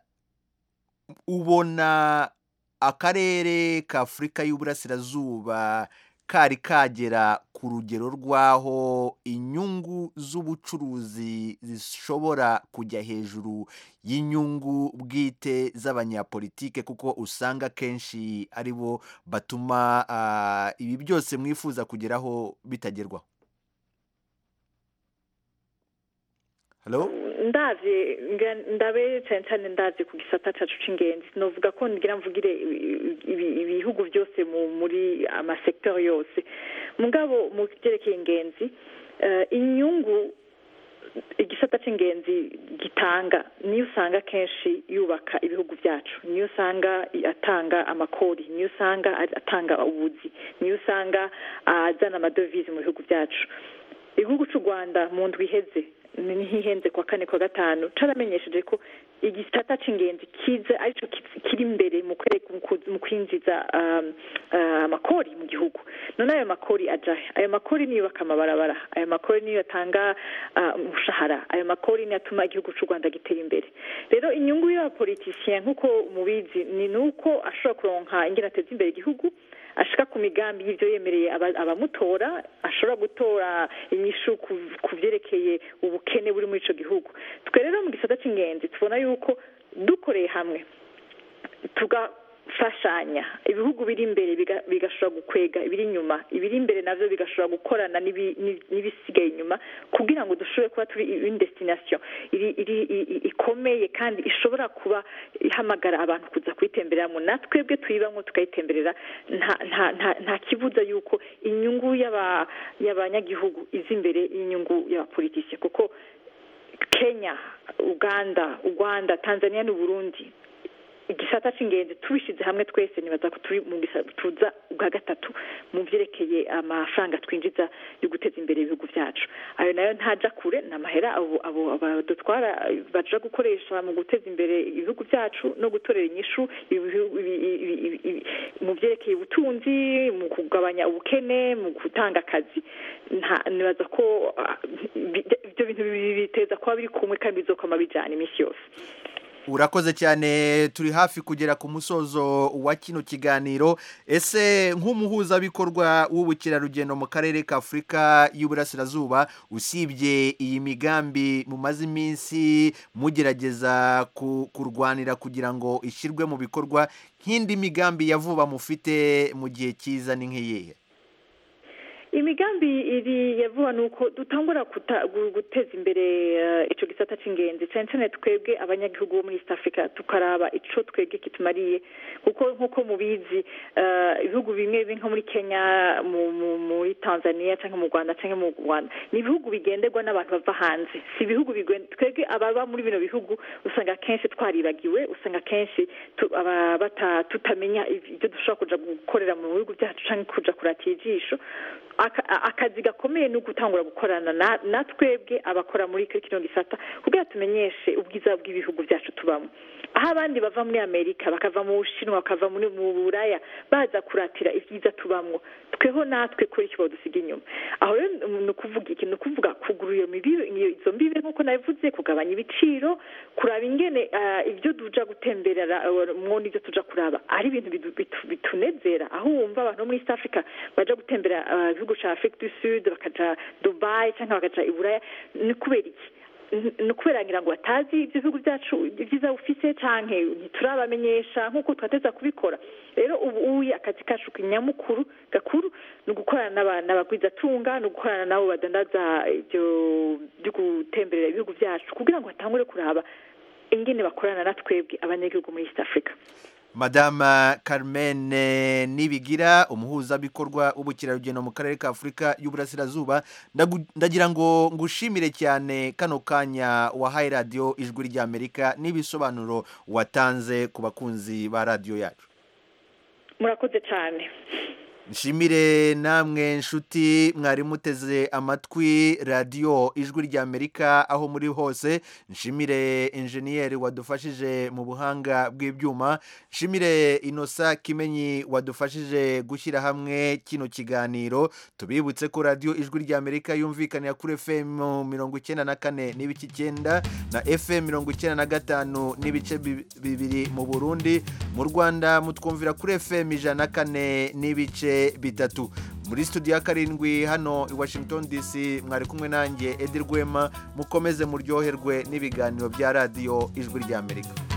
Speaker 1: ubona akarere ka Afurika y'Uburasirazuba kari kagera ku rugero rw'aho inyungu z'ubucuruzi zishobora kujya hejuru y'inyungu bwite z'abanyapolitike kuko usanga kenshi ari bo batuma ah, ibi byose mwifuza kugeraho bitagerwaho Hello?
Speaker 5: ndavye ngira- ndabe cyane cyane ndavye ku gisata cacu c'ingenzi novuga ko ngira mvugire ibi- ibi- ibihugu byose mu muri amasektori yose mugabo mu vyerekeye ingenzi eh, inyungu igisata c'ingenzi gitanga niyo usanga kenshi yubaka ibihugu byacu niyo usanga atanga amakori niyo usanga atanga ubuzi niyo usanga azana amadovize mu bihugu byacu igihugu cy'u rwanda mu ndwi iheze ni ntihenze kwa kane kwa gatanu caramenyesheje ko igisata c'ingenzi kiza arico ki- kiri imbere mu kwereka- mu ku- mu kwinjiza um, uh, amakori mu gihugu none ayo makori ajahe ayo makori niyo yubaka amabarabara ayo makori niyo atanga uh, umushahara ayo makori niyo atuma igihugu c'u rwanda gitera imbere rero inyungu y'abapolitisien nk'uko mubizi ni nuko ashobora kuronka ingene ateza imbere igihugu ashika ku migambi y'ivyo yemereye aba- abamutora ashobora gutora inyishu ku- ku vyerekeye ubukene buri muri ico gihugu twe rero mu gisata c'ingenzi tubona yuko dukoreye hamwe tugafashanya ibihugu biri imbere biga- bigashobora gukwega ibiri inyuma ibiri imbere navyo bigashobora gukorana n'ibi- n'ibi- n'ibisigaye inyuma kugira ngo dushobore kuba turi une destination iri iri i- i- ikomeye kandi ishobora kuba ihamagara abantu kuza kuyitembereramo natwebwe tuyibamwo tukayitemberera nta nta nta nta kibuza yuko inyungu y'aba y'abanyagihugu iza imbere y'inyungu y'abapolitisi kuko kenya uganda u rwanda tanzania n'uburundi igisata c'ingenzi tubishize hamwe twese nibaza ko turi mu gisa- tuza bwa gatatu mu vyerekeye amafaranga twinjiza yo guteza imbere ibihugu vyacu ayo nayo ntaja kure ni amahera abo abo badutwara baja gukoresha mu guteza imbere ibihugu vyacu no gutorera inyishu ibihu- ibi- ibi- ibi- ibi- mu vyerekeye ubutunzi mu kugabanya ubukene mu gutanga akazi nta nibaza ko ah, bi- ivyo bintu bibiri biteza kuba biri kumwe kandi bizokoma bijana iminsi yose
Speaker 1: urakoze cyane turi hafi kugera ku musozo wa kino kiganiro ese nk'umuhuzabikorwa w'ubukerarugendo mu karere ka afurika y'uburasirazuba usibye iyi migambi mumaze iminsi mugerageza ku- kurwanira kugira ngo ishyirwe mu bikorwa nk'indi migambi ya vuba mufite mu gihe cyiza ni nk'iyihe
Speaker 5: imigambi iri ya vuba ni uko dutangura kuta- gu- guteza imbere eh, ico gisata c'ingenzi cyane cyane twebwe abanyagihugu bo muri east africa tukaraba ico twebwe kitumariye kuko nk'uko mubizi eh, ibihugu bimwe bimwe nko muri kenya mu- mu- muri tanzania cyangwa mu rwanda cyangwa mu rwanda ni ibihugu bigenderwa n'abantu bava hanze si ibihugu bigen- twebwe ababa muri bino bihugu usanga kenshi twaribagiwe usanga kenshi tu- aba- bata- tutamenya ibyo dushobora kuja gukorera mu bihugu byacu cyangwa kuja kuratira ijisho Aka- a- akazi gakomeye ni ugutangura gukorana na- na twebwe abakora muri kino gisata kugira tumenyeshe ubwiza bw'ibihugu byacu tubamo aho abandi bava muri amerika bakava mu bushinwa bakava muri mu buraya baza kuratira ibyiza tubamwo tweho natwe kuri icyo badusiga inyuma aho rero ni ukuvuga iki ni ukuvuga kugura iyo mibibe iyo- izo mbibe nk'uko nabivuze kugabanya ibiciro kuraba ingene ah, ibyo tuja gutemberera eh, mwo n'ibyo tuja kuraba ari ibintu bidu- bitu- bitunezera aho wumva abantu bo muri east africa baja gutembera ah, igihugu ca afrique du sud bakaja dubai cyangwa bakaja i buraya ni kubera iki N- ni ukubera ngira ngo batazi ibyo bihugu byacu ibyiza bufise canke ntiturabamenyesha nk'uko twateza kubikora rero ubu uye akazi kacu nyamukuru gakuru ni ugukorana n'aba- n'abagwizatunga ni ugukorana n'abo badandaza ibyo byo gutemberera ibihugu byacu kugira ngo batangure kuraba ingene bakorana na twebwe abanyagihugu muri east africa
Speaker 1: madama Carmen Nibigira umuhuzabikorwa w'ubukerarugendo mu karere ka Afurika y'Uburasirazuba Ndagu- ndagira ngo ngushimire cyane kano kanya wahaye radiyo ijwi ry'Amerika n'ibisobanuro watanze ku bakunzi ba radiyo yacu
Speaker 5: murakoze cyane
Speaker 1: nshimire namwe nshuti mwari muteze amatwi radiyo ijwi ry'amerika aho muri hose nshimire injeniyeri wadufashije mu buhanga bw'ibyuma nshimire inosa kimenyi wadufashije gushyira hamwe kino kiganiro tubibutse ko radiyo ijwi ry'amerika yumvikanira kuri fm mirongo icyenda na kane n'ibice icyenda na fm mirongo icyenda na gatanu n'ibice bi- bibiri mu burundi mu rwanda mutwumvira kuri fm ijana na kane n'ibice bitatu muri studio ya karindwi hano i washington dc mwari kumwe nanjye edi rwema mukomeze muryoherwe n'ibiganiro bya radiyo ijwi ry'amerika